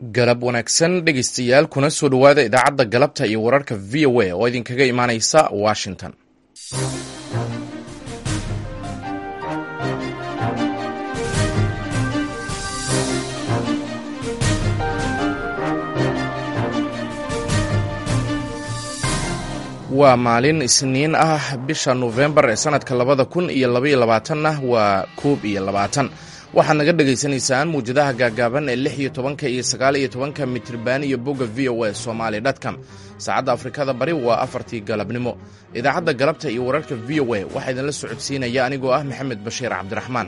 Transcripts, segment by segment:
galab wanaagsan dhegaystayaal kuna soo dhowaada idaacadda galabta iyo wararka v o a oo idinkaga imaanaysa washington waa maalin isniin ah bisha nofembar ee sanadka labada kun iyo labaiyo labaatanna waa koob iyo labaatan waxaad naga dhagaysanaysaan muwjadaha gaagaaban ee lix iyo tobanka iyo sagaal iyo tobanka mitriban iyo bogga v o a somaali dtcom saacadda afrikada bari waa afartii galabnimo idaacadda galabta iyo wararka v o a waxaa idinla socodsiinaya anigoo ah maxamed bashiir cabdiraxmaan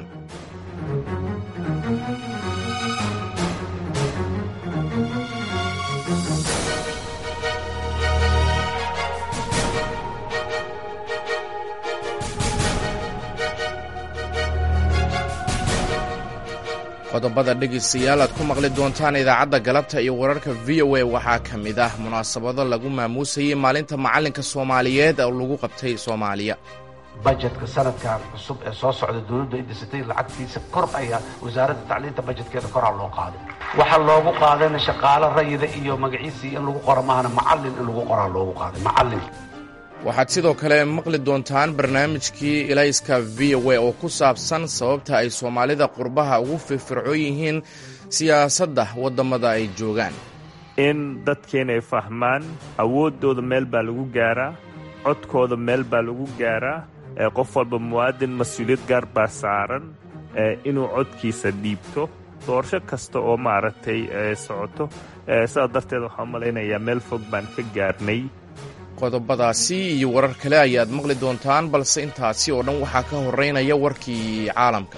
qodobada dhegaystayaal aad ku maqli doontaan idaacadda galabta iyo wararka v o a waxaa ka mid ah munaasabado lagu maamuusayay maalinta macallinka soomaaliyeed oo lagu qabtay soomaaliya bajetka sanadkan cusub ee soo socda dowladdu ay dhisatay lacagtiisa kor ayaa wasaaradda tacliinta bajetkeeda koraa loo qaaday waxaa loogu qaadayna shaqaalo rayida iyo magaciisii in lagu qoro maahana macallin in lagu qoraa loogu qaaday macallin waxaad sidoo kale maqli doontaan barnaamijkii ilayska v o a oo ku saabsan sababta ay soomaalida qurbaha ugu firfircoon yihiin siyaasadda waddamada ay joogaan in dadkeena ay fahmaan awooddooda meel baa lagu gaaraa codkooda meel baa lagu gaaraa qof walba muwaadin mas-uuliyad gaar baa saaran inuu codkiisa dhiibto doorasho kasta oo maaragtay socoto sidaa darteed waxaan malaynayaa meel fog baan ka gaarnay qodobadaasi iyo warar kale ayaad maqli doontaan balse intaasi oo dhan waxaa ka horeynaya warkii caalamka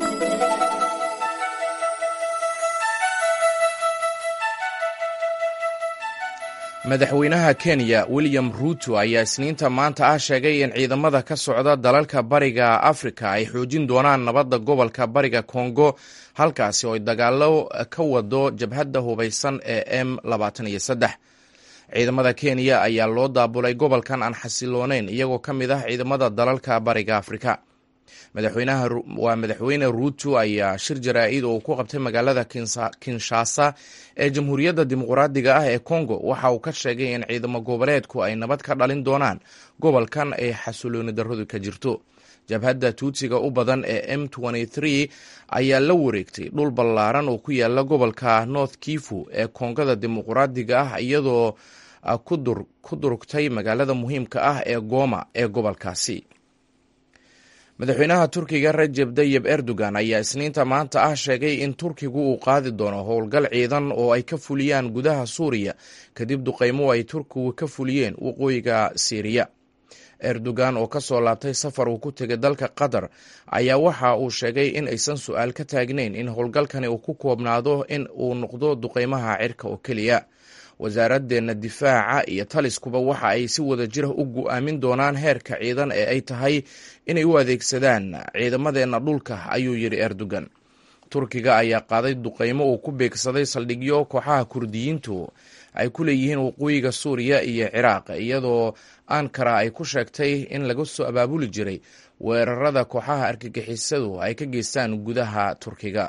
madaxweynaha kenya william ruuto ayaa isniinta maanta ah sheegay in ciidamada ka socda dalalka bariga afrika ay xoojin doonaan nabadda gobolka bariga kongo halkaasi oo ay dagaalo ka wado jabhadda hubaysan ee m labaatan iyo saddex ciidamada kenya ayaa loo daabulay gobolkan aan xasilooneyn iyagoo ka mid ah ciidamada dalalka bariga afrika waa madaxweyne ruuto ayaa shir jaraa-id oo uu ku qabtay magaalada kinshasa ee jamhuuriyadda dimuqraadiga ah ee congo waxa uu ka sheegay in ciidamo goboleedku ay nabad ka dhalin doonaan gobolkan ay xasilooni darradu ka jirto jabhadda tuutsiga u badan ee m ayaa la wareegtay dhul ballaaran oo ku yaala gobolka north kifu ee koongada dimuqraadiga ah iyadoo ku durugtay magaalada muhiimka ah ee gooma ee gobolkaasi madaxweynaha turkiga rajeb tayib erdogan ayaa isniinta maanta ah sheegay in turkigu uu qaadi doono howlgal ciidan oo ay ka fuliyaan gudaha suuriya kadib duqeymo ay turkigu ka fuliyeen waqooyiga siiriya erdogan oo ka soo laabtay safar uu ku tegay dalka qatar ayaa waxa uu sheegay in aysan su-aal ka taagnayn in howlgalkani uu ku koobnaado in uu noqdo duqeymaha cirka oo keliya wasaaradeenna difaaca iyo taliskuba waxa ay si wada jira u go-aamin doonaan heerka ciidan ee ay tahay inay u adeegsadaan ciidamadeenna dhulka ayuu yidhi erdogan turkiga ayaa qaaday duqeymo uu ku beegsaday saldhigyo kooxaha kurdiyiintu ay ku leeyihiin waqooyiga suuriya iyo ciraaq iyadoo ankara ay ku sheegtay in laga soo abaabuli jiray weerarada kooxaha argagixisadu ay ka geystaan gudaha turkiga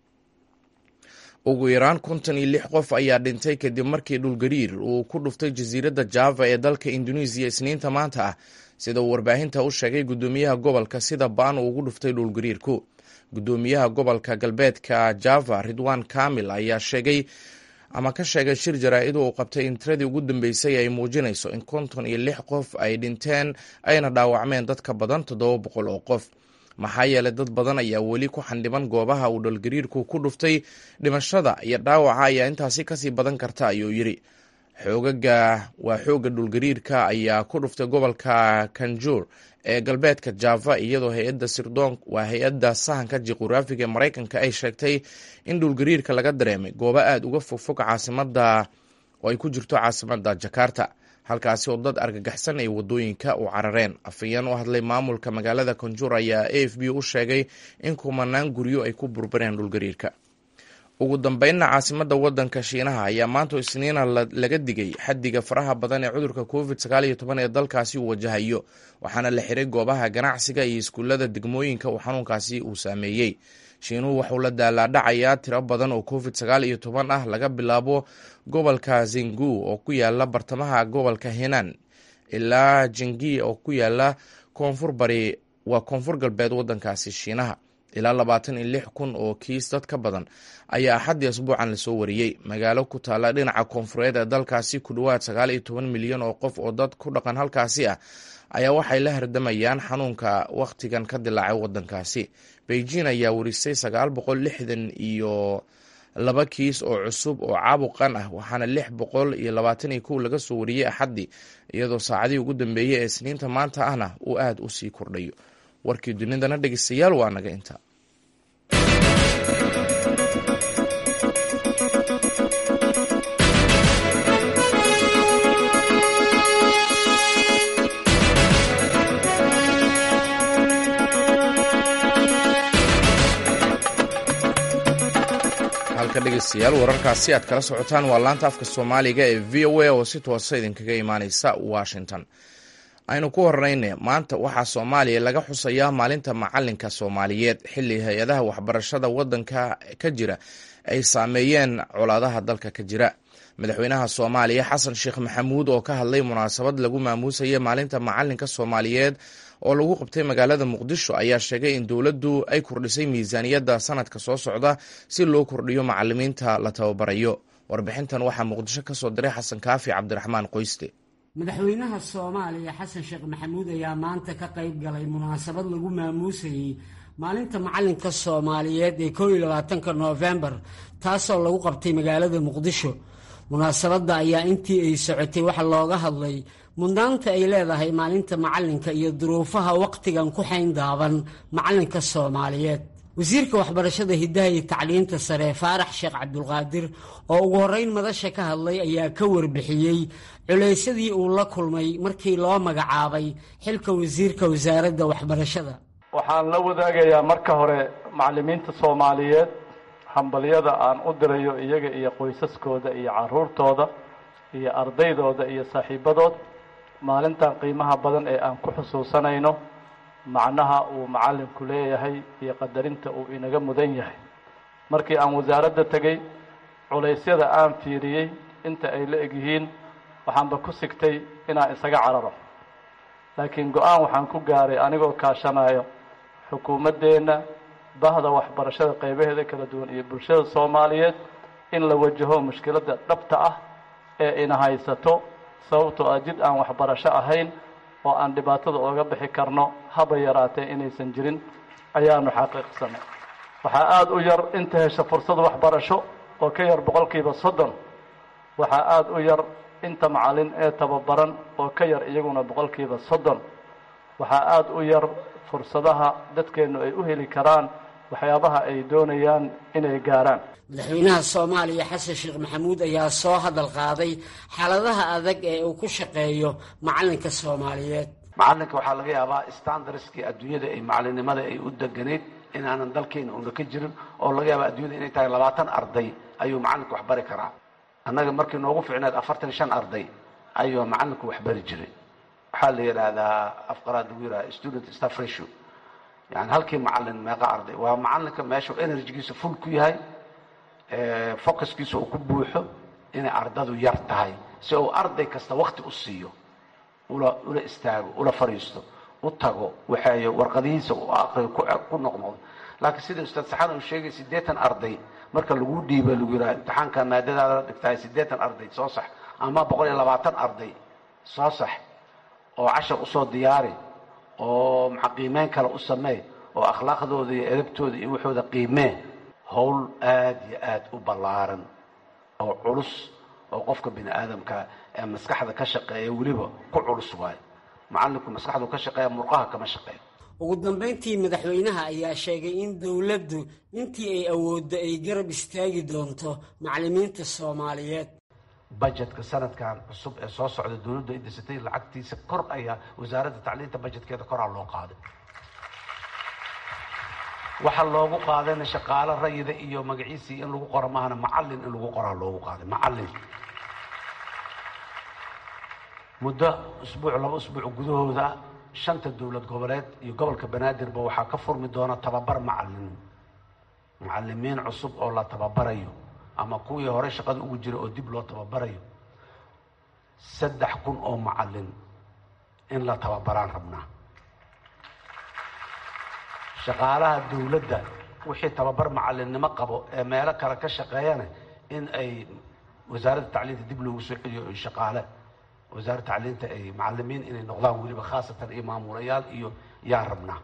ugu yaraan konton iyo lix qof ayaa dhintay kadib markii dhulgariir uu ku dhuftay jasiiradda java ee dalka indonesiya isniinta maanta ah sida uu warbaahinta u sheegay guddoomiyaha gobolka sida baan uu ugu dhuftay dhulgariirku guddoomiyaha gobolka galbeedka java ridwan kamil ayaa sheegay ama ka sheegay shir jaraa-id uu qabtay in tiradii ugu dambeysay ay muujinayso in konton iyo lix qof ay dhinteen ayna dhaawacmeen dad ka badan toddoba boqol oo qof maxaa yeelay dad badan ayaa weli ku xandhiban goobaha uu dholgariirku ku dhuftay dhimashada iyo dhaawaca ayaa intaasi kasii badan karta ayuu yidhi xoogaga waa xoogga dhulgariirka ayaa ku dhuftay gobolka kanjur ee galbeedka java iyadoo hay-adda sirdoon waa hay-adda sahanka juquraafiga ee maraykanka ay sheegtay in dhulgariirka laga dareemay goobo aada uga fogfog caasimada oo ay ku jirto caasimada jakarta halkaasi oo dad argagaxsan ay wadooyinka u carareen afayeen u hadlay maamulka magaalada kanjur ayaa a f b u sheegay in kumanaan guryo ay ku burbureen dhulgariirka ugu dambeynna caasimadda waddanka shiinaha ayaa maanta isniina laga digay xaddiga faraha badan ee cudurka covid sagaal iyo toban ee dalkaasi uu wajahayo waxaana la xiray goobaha ganacsiga iyo iskuullada degmooyinka uu xanuunkaasi uu saameeyey shiinuhu waxuu la daalaadhacayaa tiro badan oo covid sagaal iyo toban ah laga bilaabo gobolka zingu oo ku yaala bartamaha gobolka henan ilaa jingi oo ku yaala koonfur bari waa koonfur galbeed waddankaasi shiinaha ilaa labaatan iyo lix kun oo kiis dad ka badan ayaa axaddii asbuucan lasoo wariyey magaalo ku taalla dhinaca koonfureed ee dalkaasi ku dhowaad sagaal iyo toban milyan oo qof oo dad ku dhaqan halkaasi ah ayaa waxay la hardamayaan xanuunka wakhtigan ka dilaacay waddankaasi beijing ayaa warisay sagaal boqol lixdan iyo laba kiis oo cusub oo caabuqan ah waxaana lix boqol iyo labaatan iyo kow laga soo wariyey axaddii iyadoo saacadihii ugu dambeeyey ee isniinta maanta ahna uu aada u sii kordhayo warkii dunidana dhegeystayaal waa naga inta halka dhegeystayaal wararkaasi aad kala socotaan waa laanta afka soomaaliga ee v o a oo si toosa idinkaga imaaneysa washington aynu ku horeyne maanta waxaa soomaaliya laga xusayaa maalinta macalinka soomaaliyeed xilli hay-adaha waxbarashada wadanka ka jira ay saameeyeen colaadaha dalka ka jira madaxweynaha soomaaliya xasan sheekh maxamuud oo ka hadlay munaasabad lagu maamuusaya maalinta macalinka soomaaliyeed oo lagu qabtay magaalada muqdisho ayaa sheegay in dowladdu ay kordhisay miisaaniyadda sanadka soo socda si loo kordhiyo macalimiinta la tababarayo warbixintan waxaa muqdisho ka soo diray xasan kaafi cabdiraxmaan qoyste madaxweynaha soomaaliya xasan sheekh maxamuud ayaa maanta ka qayb galay munaasabad lagu maamuusayey maalinta macalinka soomaaliyeed ee koo iyo labaatanka noofembar taasoo lagu qabtay magaalada muqdisho munaasabadda ayaa intii ay socotay waxa looga hadlay mudnaanta ay leedahay maalinta macalinka iyo duruufaha wakhtigan ku xayn daaban macalinka soomaaliyeed wasiirka waxbarashada hiddaha iyo tacliinta sare faarax sheekh cabdulqaadir oo ugu horreyn madasha ka hadlay ayaa ka warbixiyey culaysadii uu la kulmay markii loo magacaabay xilka wasiirka wasaaradda waxbarashada waxaan la wadaagayaa marka hore macallimiinta soomaaliyeed hambalyada aan u dirayo iyaga iyo qoysaskooda iyo caruurtooda iyo ardaydooda iyo saaxiibadood maalintan qiimaha badan ee aan ku xusuusanayno macnaha uu macallinku leeyahay iyo qadarinta uu inaga mudan yahay markii aan wasaaradda tegey culaysyada aan fiiriyey inta ay la egyihiin waxaanba ku sigtay inaan isaga cararo laakiin go-aan waxaan ku gaaray anigoo kaashanayo xukuumaddeenna bahda waxbarashada qaybaheeda kala duwan iyo bulshada soomaaliyeed in la wajaho mushkiladda dhabta ah ee ina haysato sababtoo ah jid aan waxbarasho ahayn oo aan dhibaatada ooga bixi karno haba yaraatee inaysan jirin ayaanu xaqiiqsanay waxaa aada u yar inta hesha fursad waxbarasho oo ka yar boqolkiiba soddon waxaa aada u yar inta macallin ee tababaran oo ka yar iyaguna boqolkiiba soddon waxaa aada u yar fursadaha dadkeennu ay u heli karaan waxyaabaha ay doonayaan inay gaaraan madaxweynaha soomaaliya xasan sheekh maxamuud ayaa soo hadal qaaday xaaladaha adag ee uu ku shaqeeyo macalinka soomaaliyeed macalinka waxaa laga yaabaa standardskii adduunyada ay macalinimada ay u deganayd inaanan dalkeena una ka jirin oo laga yaaba adduunyada inay tahay labaatan arday ayuu macalinku wax bari karaa annaga markii noogu ficneed afartan shan arday ayuu macalinku wax bari jiray waxaa la yidhaahdaa afqaraad lagu yidhaha student staff ratio yani halkii macalin meeqa arday waa macalinka meeshu energygiisa full ku yahay focuskiisa uu ku buuxo inay ardadu yar tahay si uu arday kasta wakti u siiyo ula ula istaago ula fadhiisto u tago waxeeyo warqadihiisa u aqriyo ku noqnoqdo laakiin sida ustaad saxan uu sheegay siddeetan arday marka lagu dhiiba lagu yidhaha imtixaanka maadadaada dhigtahay siddeetan arday soo sax ama boqol iyo labaatan arday soo sax oo cashar usoo diyaari oo maxa qiimeyn kale u sameey oo akhlaaqdooda iyo edabtooda iyo waxooda qiimee howl aada iyo aada u ballaaran oo culus oo qofka bini aadamka ee maskaxda ka shaqeeya weliba ku culus waayo macallinku maskaxdu ka shaqeeya murqaha kama shaqeeya ugu dambayntii madaxweynaha ayaa sheegay in dowladdu intii ay awooddo ay garab istaagi doonto macallimiinta soomaaliyeed budgetka sanadkan cusub ee soo socda dowladdu ay dhisatay lacagtiisa kor ayaa wasaaradda tacliinta budgetkeeda koraa loo qaaday waxa loogu qaadayna shaqaalo rayida iyo magaciisii in lagu qoro maahana macallin in lagu qoraa loogu qaaday macallin muddo usbuuc laba usbuuc gudahooda shanta dowlad goboleed iyo gobolka banaadirba waxaa ka furmi doona tababar macallin macallimiin cusub oo la tababarayo ama kuwii hore shaqada ugu jira oo dib loo tababarayo saddex kun oo macallin in la tababaraan rabnaa shaqaalaha dowladda wixii tababar macallinnimo qabo ee meelo kale ka shaqeeyana in ay wasaaradda tacliinta dib loogu soo celiyo shaqaale wasaaradda tacliinta ay macallimiin inay noqdaan weliba khaasatan iyo maamulayaal iyo yaan rabnaa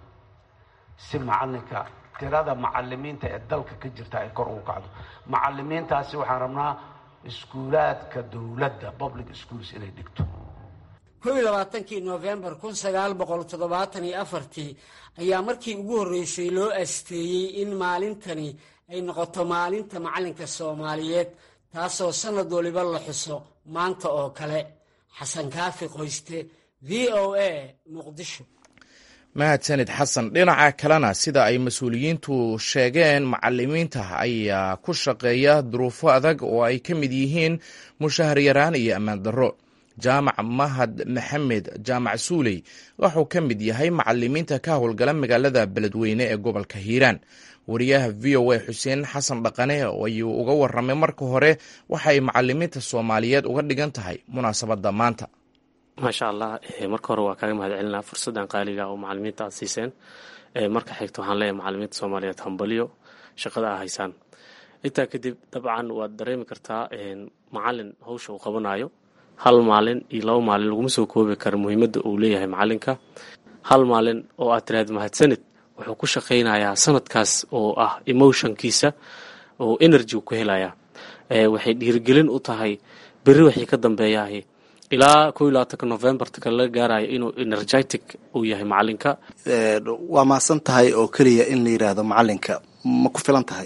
si macallinka tirada macallimiinta ee dalka ka jirta ay kor ugu kacdo macallimiintaasi waxaan rabnaa iskuulaadka dowladda public schools inay dhigto kow iyo labaatankii noofembar kun sagaal boqol toddobaatan iyo afartii ayaa markii ugu horreysay loo asteeyey in maalintani ay noqoto maalinta macallinka soomaaliyeed taasoo sannad waliba la xuso maanta oo kale xasan kaafi qoyste v o a muqdisho mahadsanid xasan dhinaca kalena sida ay mas-uuliyiintu sheegeen macalimiinta ayaa ku shaqeeya duruufo adag oo ay ka mid yihiin mushahar yaraan iyo ammaan darro jaamac mahad maxamed jaamac suuley wuxuu ka mid yahay macalimiinta ka howlgala magaalada beledweyne ee gobolka hiiraan wariyaha v o a xuseen xasan dhaqane ayuu uga waramay marka hore waxa ay macalimiinta soomaaliyeed uga dhigan tahay munaasabadda maanta maasha allah marka hore waa kaaga mahad celinaa fursaddan qaaliga oo macalimiinta aad siiseen marka xigta waxaan leeyahay macalimiinta soomaaliyeed hambaliyo shaqada aa haysaan intaa kadib dabcan waad dareemi kartaa macalin hawsha uu qabanayo hal maalin iyo laba maalin laguma soo koobi kara muhiimadda uu leeyahay macalinka hal maalin oo aad tiraahda mahadsanid wuxuu ku shaqaynayaa sanadkaas oo ah emotionkiisa oo energy ku helayaa waxay dhiirigelin u tahay berri waxay ka dambeeyahay ilaa ko iyo labaatanka novembartka laga gaarayo inuu energetic uu yahay macalinka waa mahadsan tahay oo keliya in la yidhaahdo macalinka ma ku filan tahay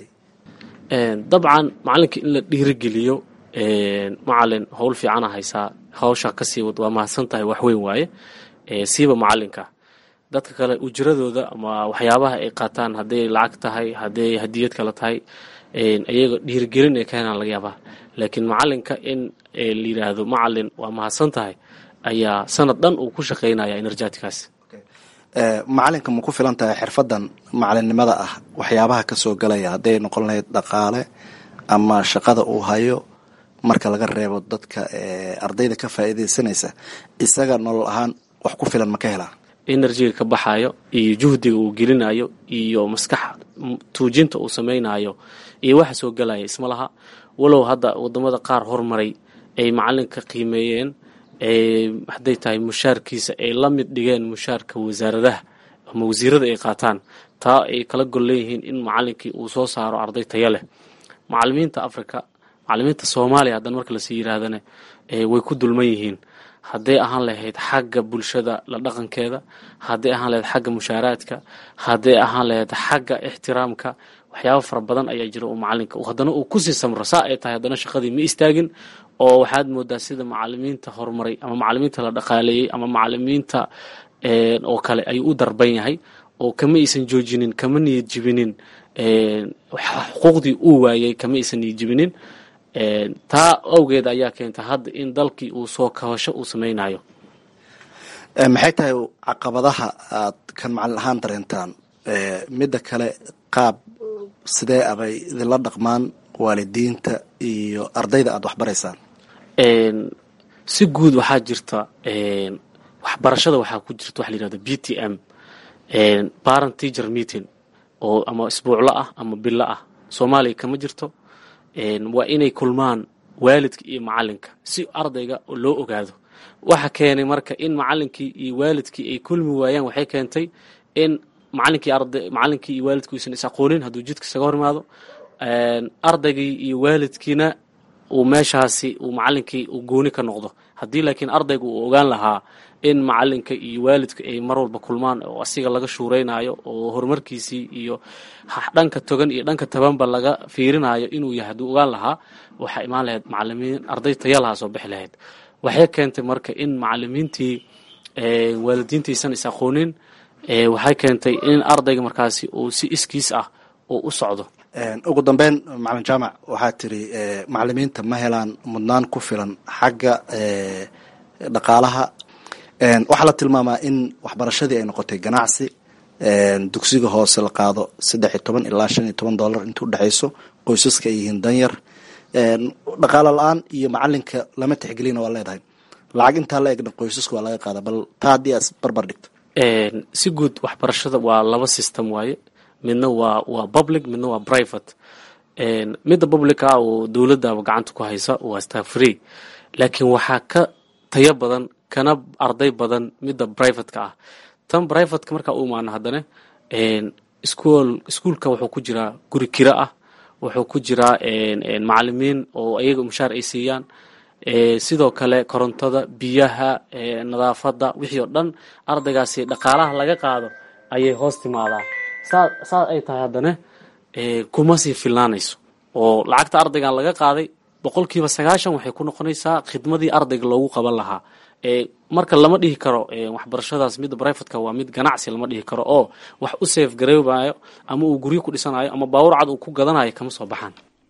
dabcan macalinka in la dhiirigeliyo macalin howl fiicana haysaa hawsha kasii wad waa mahadsan tahay waxweyn waaye siiba macalinka dadka kale ujiradooda ama waxyaabaha ay qaataan hadday lacag tahay hadday hadiyad kale tahay ayaga dhiirigelin ay ka helaan laga yaabaa laakiin macalinka in la yidhaahdo macalin waa mahadsan tahay ayaa sanad dhan uu ku shaqaynaya enerjatikaas macalinka ma ku filan tahay xirfadan macalinimada ah waxyaabaha kasoo galaya hadday noqon lahayd dhaqaale ama shaqada uu hayo marka laga reebo dadka ardayda ka faa'iidaysanaysa isaga nolol ahaan wax ku filan ma ka helaa enerjiga ka baxayo iyo juhdiga uu gelinayo iyo maskax tuujinta uu samaynayo iyo waxa soo galaya isma laha walow hadda wadamada qaar hormaray ay macalinka qiimeeyeen hadday tahay mushaarkiisa ay la mid dhigeen mushaarka wasaaradaha ama wasiirada ay qaataan taa ay kala gol leeyihiin in macalinkii uu soo saaro arday taya leh macalimiinta africa macalimiinta soomaaliya haddan marka lasii yiraahdana way ku dulman yihiin hadday ahaan lahayd xagga bulshada la dhaqankeeda hadday ahaan lahayd xagga mushaaraadka hadday ahaan lahayd xagga ixtiraamka waxyaaba fara badan ayaa jira oo macalinka haddana uu kusii samro saa ay tahay haddana shaqadii ma istaagin oo waxaad moodaa sida macalimiinta horumaray ama macalimiinta la dhaqaaleeyey ama macalimiinta oo kale ayuu u darban yahay oo kama aysan joojinin kama niyad jibinin xuquuqdii uu waayay kama aysan niyad jibinin taa awgeed ayaa keenta hadda in dalkii uu soo kabasho uu samaynayo maxay tahay caqabadaha aad kan macalin ahaan dareentaan midda kale qaab sidee abay idinla dhaqmaan waalidiinta iyo ardayda aada waxbaraysaan si guud waxaa jirta waxbarashada waxaa ku jirta waxa la yihahdo b t m parent teacher meeting oo ama isbuuclo ah ama bilo ah soomaaliya kama jirto waa inay kulmaan waalidka iyo macalinka si ardayga loo ogaado waxa keenay marka in macalinkii iyo waalidkii ay kulmi waayaan waxay keentay in macalinkii arday macalinkii iyo waalidku aysan is aqoonin hadduu jidka isaga hor imaado ardaygii iyo waalidkiina uu meeshaasi uu macalinkii uu gooni ka noqdo haddii laakiin ardayga uu ogaan lahaa in macalinka iyo waalidka ay mar walba kulmaan oo asiga laga shuuraynayo oo horumarkiisii iyo dhanka togan iyo dhanka tabanba laga fiirinayo inuu yahay hadduu ogaan lahaa waxaa imaan lahayd macalimiin arday taya lahaa soo bixi lahayd waxay keentay marka in macalimiintii waalidiintaysan is aqoonin waxay keentay in ardayga markaasi uu si iskiis ah uu u socdo ugu dambeyn macalin jaamac waxaa tiri macalimiinta ma helaan mudnaan ku filan xagga dhaqaalaha waxaa la tilmaamaa in waxbarashadii ay noqotay ganacsi dugsiga hoose la qaado saddex iyo toban ilaa shan iyo toban dollar inta udhexayso qoysaska ay yihiin danyar dhaqaalo la-aan iyo macalinka lama tixgelina waa leedahay lacag intaa la egna qoysaska waa laga qaada bal taa haddii aad barbar dhigto si guud waxbarashada waa laba system waaye midna waa waa public midna waa private midda publica oo dowladaba gacanta ku haysa waa star free laakiin waxaa ka tayo badan kana arday badan midda privateka ah tan privateka markaa u imaano haddana school iskuolka wuxuu ku jiraa guri kiro ah wuxuu ku jiraa macalimiin oo ayaga mushaar ay siiyaan sidoo kale korontada biyaha nadaafadda wixii oo dhan ardaygaasi dhaqaalaha laga qaado ayay hoos timaadaa saa saas ay tahay haddana kuma sii filnaanayso oo lacagta ardaygan laga qaaday boqolkiiba sagaashan waxay ku noqonaysaa khidmadii ardayga loogu qaban lahaa marka lama dhihi karo waxbarashadaas midda brivatka waa mid ganacsi lama dhihi karo oo wax u safe gareybayo ama uu guryo ku dhisanayo ama baawur cad uu ku gadanayo kama soo baxaan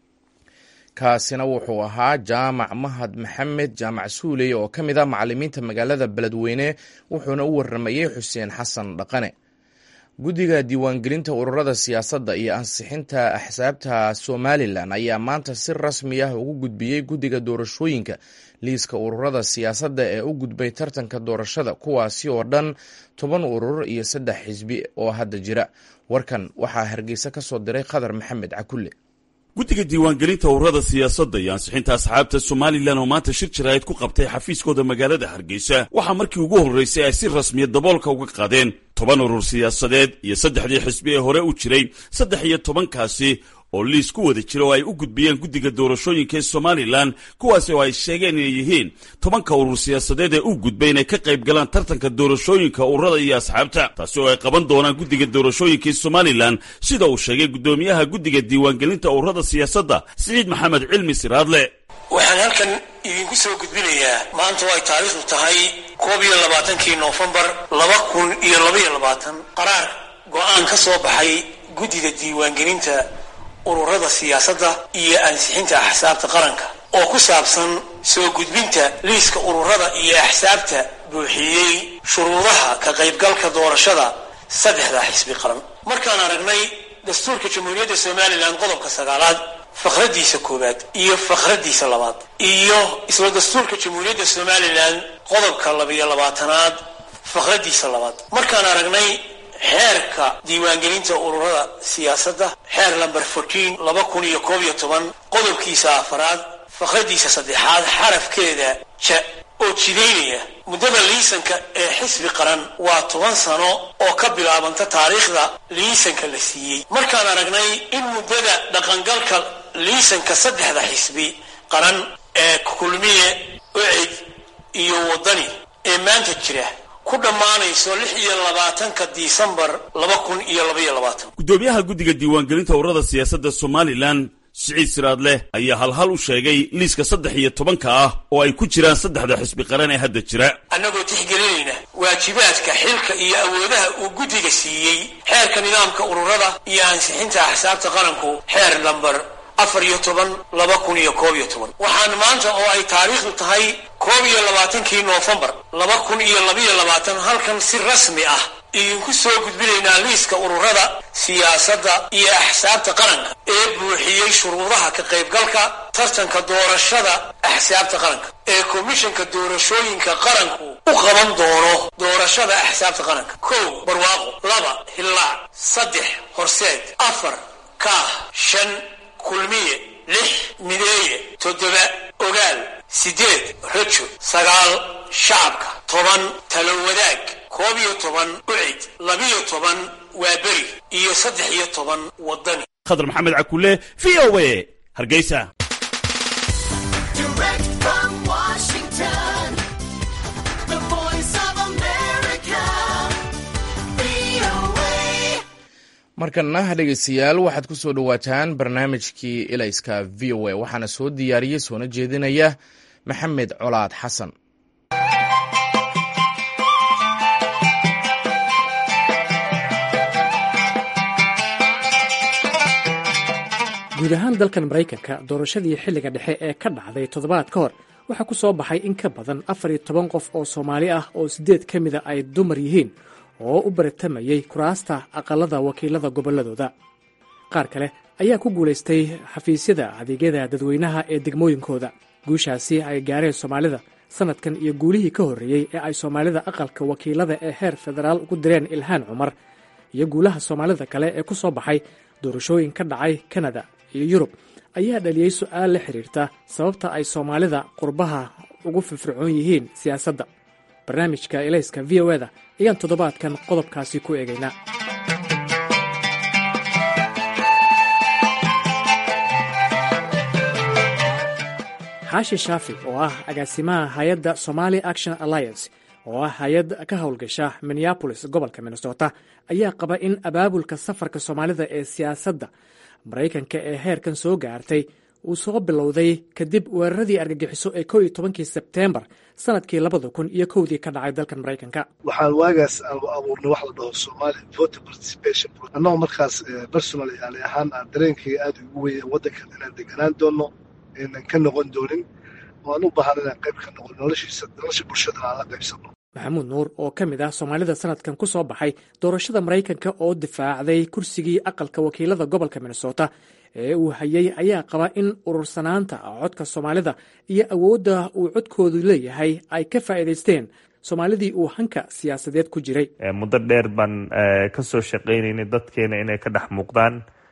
kaasina wuxuu ahaa jaamac mahad maxamed jaamac suuley oo ka mid ah macalimiinta magaalada beledweyne wuxuuna u waramayey xuseen xasan dhaqane guddiga diiwaangelinta ururada siyaasadda iyo ansixinta axsaabta somalilan ayaa maanta si rasmi ah ugu gudbiyey guddiga doorashooyinka liiska ururada siyaasadda ee u gudbay tartanka doorashada kuwaasi oo dhan toban urur iyo saddex xisbi oo hadda jira warkan waxaa hargeysa ka soo diray khadar maxamed cakulle guddiga diiwaangelinta ururada siyaasadda iyo ansixinta asxaabta somalilan oo maanta shir jaraa'id ku qabtay xafiiskooda magaalada hargeysa waxaa markii ugu horraysay ay si rasmiya daboolka uga qaadeen toban urur siyaasadeed iyo saddexdii xisbi ee hore u jiray saddex iyo tobankaasi oo liis ku wada jira oo ay u gudbiyeen guddiga doorashooyinka ee somalilan kuwaasi oo ay sheegeen inay yihiin tobanka urur siyaasadeed ee u gudbay inay ka qayb galaan tartanka doorashooyinka ururada iyo asxaabta taasi oo ay qaban doonaan guddiga doorashooyinka ee somalilan sida uu sheegay guddoomiyaha guddiga diiwaangelinta ururada siyaasadda siciid maxamed cilmi siraadle waxaan halkan idinku soo gudbinayaa maanta oo ay taariikhdu tahay koob iyo labaatankii noofembar laba kun iyo labaiyo labaatan qaraar go-aan ka soo baxay guddida diiwaangelinta ururada siyaasadda iyo ansixinta axsaabta qaranka oo ku saabsan soo gudbinta liiska ururada iyo axsaabta buuxiyey shuruudaha ka qaybgalka doorashada saddexda xisbi qaran markaan aragnay dastuurka jamhuuriyadda somalilan qodobka sagaalaad fakhradiisa koowaad iyo fakhradiisa labaad iyo isla dastuurka jamhuuriyadda somalilan qodobka labiyo labaatanaad fakhradiisa labaad markaan aragnay xeerka diiwaangelinta ururada siyaasadda xeer lamber fourteen laba kun iyo koob iyo toban qodobkiisa afaraad fakhradiisa saddexaad xarafkeeda ja oo jidaynaya muddada liisanka ee xisbi qaran waa toban sano oo ka bilaabanta taariikhda liisanka la siiyey markaan aragnay in muddada dhaqangalka liisanka saddexda xisbi qaran ee kulmiye ocid iyo waddani ee maanta jira ku dhammaanayso lix iyo labaatanka disembar laba kun iyo labaiyo labaatan guddoomiyaha guddiga diiwaangelinta ururada siyaasadda somalilan siciid siraadleh ayaa halhal u sheegay liiska saddex iyo tobanka ah oo ay ku jiraan saddexda xisbi qaran ee hadda jira annagoo tixgelinayna waajibaadka xilka iyo awoodaha uu guddiga siiyey xeerka nidaamka ururada iyo ansixinta axsaabta qaranku xeer lamber afar iyo toban laba kun iyo koob iyo toban waxaan maanta oo ay taariikhdu tahay koob iyo labaatankii noofembar laba kun iyo labaiyo labaatan halkan si rasmi ah idinku soo gudbinaynaa liiska ururada siyaasadda iyo axsaabta qaranka ee buuxiyey shuruudaha ka qaybgalka tartanka doorashada axsaabta qaranka ee komishanka doorashooyinka qaranku u qaban doono doorashada axsaabta qaranka kow barwaaqo laba hillaac saddex horseed afar kaah shan kulmiye lix mideeye toddoba ogaal siddeed rajo sagaal shacabka toban talo wadaag koob iyo toban ucid labiyo toban waa beri iyo saddex iyo toban waddani khadar maxamed cakulle v o a hargeysa markana dhegeystayaal waxaad ku soo dhowaataan barnaamijkii ilayska v o a waxaana soo diyaariyey soona jeedinaya maxamed colaad xasan guud ahaan dalkan maraykanka doorashadii xilliga dhexe ee ka dhacday toddobaad ka hor waxaa ku soo baxay in ka badan afar iyo toban qof oo soomaali ah oo siddeed ka mida ay dumar yihiin oo u baritamayey kuraasta aqalada wakiilada gobolladooda qaar kale ayaa ku guulaystay xafiisyada adeegyada dadweynaha ee degmooyinkooda guushaasi ay gaareen soomaalida sanadkan iyo guulihii ka horreeyey ee ay soomaalida aqalka wakiilada ee heer federaal ugu direen ilhaan cumar iyo guulaha soomaalida kale ee ku soo baxay doorashooyin ka dhacay kanada iyo yurub ayaa dhaliyey su-aal la xidhiirta sababta ay soomaalida qurbaha ugu firfircoon yihiin siyaasadda barnaamijka elayska v o eda ayaan toddobaadkan qodobkaasi ku eegaynaa xaashi shaafi oo ah agaasimaha hay-adda somali action alliance oo ah hay-ad ka howlgasha minneabolis gobolka minnesota ayaa qaba in abaabulka safarka soomaalida ee siyaasadda maraykanka ee heerkan soo gaartay uu soo bilowday kadib weeraradii argagixiso ee kow iyo tobankii sebteembar sanadkii labada kun iyo kowdii ka dhacay dalkan maraykanka waxaan waagaas abuurnay wax la dhaho somali voter participation annagoo markaas personal yani ahaan aan dareenkayga aada ugu weya waddankan inaan deganaan doono aynan ka noqon doonin oo aan u baahan inaan qayb ka noqon noloshiisa nolosha bulshadana aan la qaybsano maxamuud nuur oo ka mid ah soomaalida sanadkan ku soo baxay doorashada maraykanka oo difaacday kursigii aqalka wakiilada gobolka minnesota ee uu hayay ayaa qaba in urursanaanta codka soomaalida iyo awoodda uu codkoodu leeyahay ay ka faa'iidaysteen soomaalidii uu hanka siyaasadeed ku jiray muddo dheer baan ka soo shaqaynaynay dadkeena inay ka dhex muuqdaan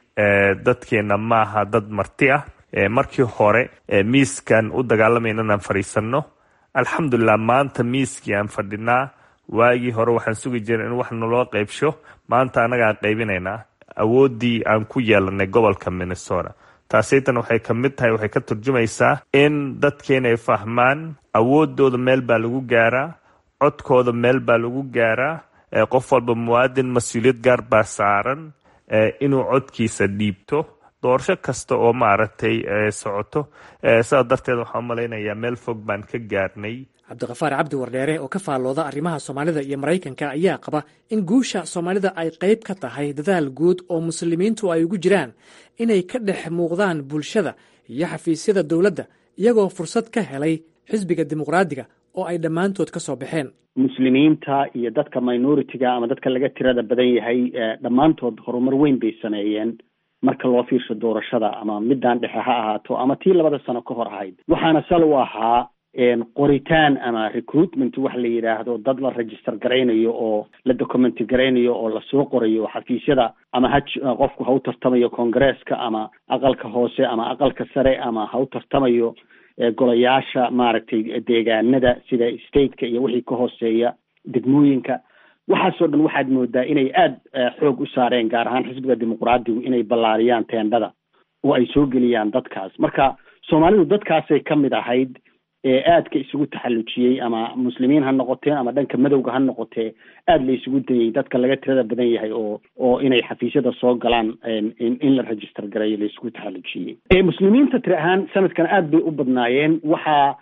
dadkeena maaha dad marti ah markii hore miiskan u dagaalamayna inaan fadhiisanno alxamdulilah maanta miiskii aan fadhinaa waagii hore waxaan sugi jiray in wax naloo qaybsho maanta annagaan qaybinaynaa awooddii aan ku yeelanay gobolka minnesota taasaytan waxay ka mid tahay waxay ka turjumaysaa in dadkeena ay fahmaan awooddooda meel baa lagu gaaraa codkooda meel baa lagu gaaraa qof walba muwaadin mas-uuliyad gaar baa saaran inuu codkiisa dhiibto doorasho kasta oo maaragtay socoto sidaas darteed waxaan umalaynayaa meel fog baan ka gaarnay cabdiqafaar cabdi wardheere oo ka faallooda arrimaha soomaalida iyo maraykanka ayaa qaba in guusha soomaalida ay qayb ka tahay dadaal guud oo muslimiintu ay ugu jiraan inay ka dhex muuqdaan bulshada iyo xafiisyada dowladda iyagoo fursad ka helay xisbiga dimuqraadiga oo ay dhammaantood ka soo baxeen muslimiinta iyo dadka minoritiga ama dadka laga tirada badan yahay dhammaantood horumar weyn bay sameeyeen marka loo fiirsho doorashada ama midaan dhexe ha ahaato ama tii labada sano ka hor ahayd waxaana sal u ahaa qoritaan ama recruitment wax la yidhaahdo dad la register garaynayo oo la document garaynayo oo lasoo qorayo xafiisyada ama ha qofku ha u tartamayo congresska ama aqalka hoose ama aqalka sare ama ha u tartamayo golayaasha maaragtay deegaanada sida stateka iyo wixii ka hooseeya degmooyinka waxaasoo dhan waxaad moodaa inay aada xoog u saareen gaar ahaan xisbiga dimuqraadigu inay ballaariyaan teendhada oo ay soo geliyaan dadkaas marka soomaalidu dadkaasay ka mid ahayd ee aadka isugu taxallujiyey ama muslimiin ha noqotee ama dhanka madowga ha noqotee aada la isugu dayey dadka laga tirada badan yahay oo oo inay xafiisyada soo galaan in la register gareeyo la isugu taxallujiyey muslimiinta tiri ahaan sanadkan aada bay u badnaayeen waxaa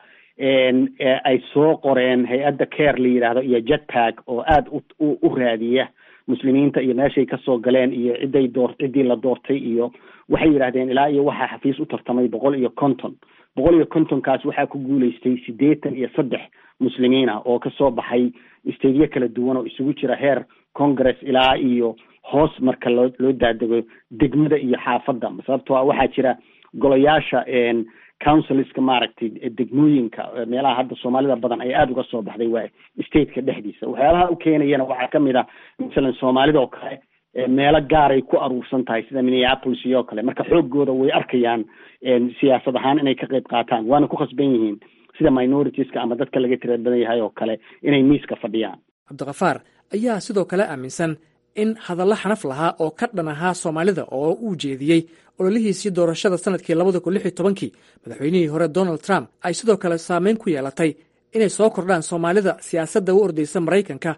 ay soo qoreen hay-adda care la yidhaahdo iyo jetpack oo aada u u raadiya muslimiinta iyo meeshay kasoo galeen iyo ciday door ciddii la doortay iyo waxay yidhahdeen ilaa iyo waxaa xafiis u tartamay boqol iyo konton boqol iyo kontonkaas waxaa ku guulaystay siddeetan iyo saddex muslimiin ah oo kasoo baxay stadiyo kala duwan oo isugu jira heer congress ilaa iyo hoos marka loo loo daadego degmada iyo xaafadda sababtoo ah waxaa jira golayaasha councilska maaragtay degmooyinka meelaha hadda soomaalida badan ay aada uga soo baxday waa stateka dhexdiisa waxyaalaha u keenayana waxaa kamid ah masalan soomaalida oo kale meelo gaaray ku aruursan tahay sida minneapolis iyo kale marka xoogooda way arkayaan siyaasad ahaan inay ka qayb qaataan waana ku khasban yihiin sida minoritiska ama dadka laga tira badan yahay oo kale inay miiska fadhiyaan cabdikafaar ayaa sidoo kale aaminsan in hadallo xanaf lahaa oo ka dhan ahaa soomaalida oo uu jeediyey ololihiisii doorashada sanadkii labada kun lix iyo tobankii madaxweynihii hore donald trump ay sidoo kale saameyn ku yeelatay inay soo kordhaan soomaalida siyaasadda u ordaysa maraykanka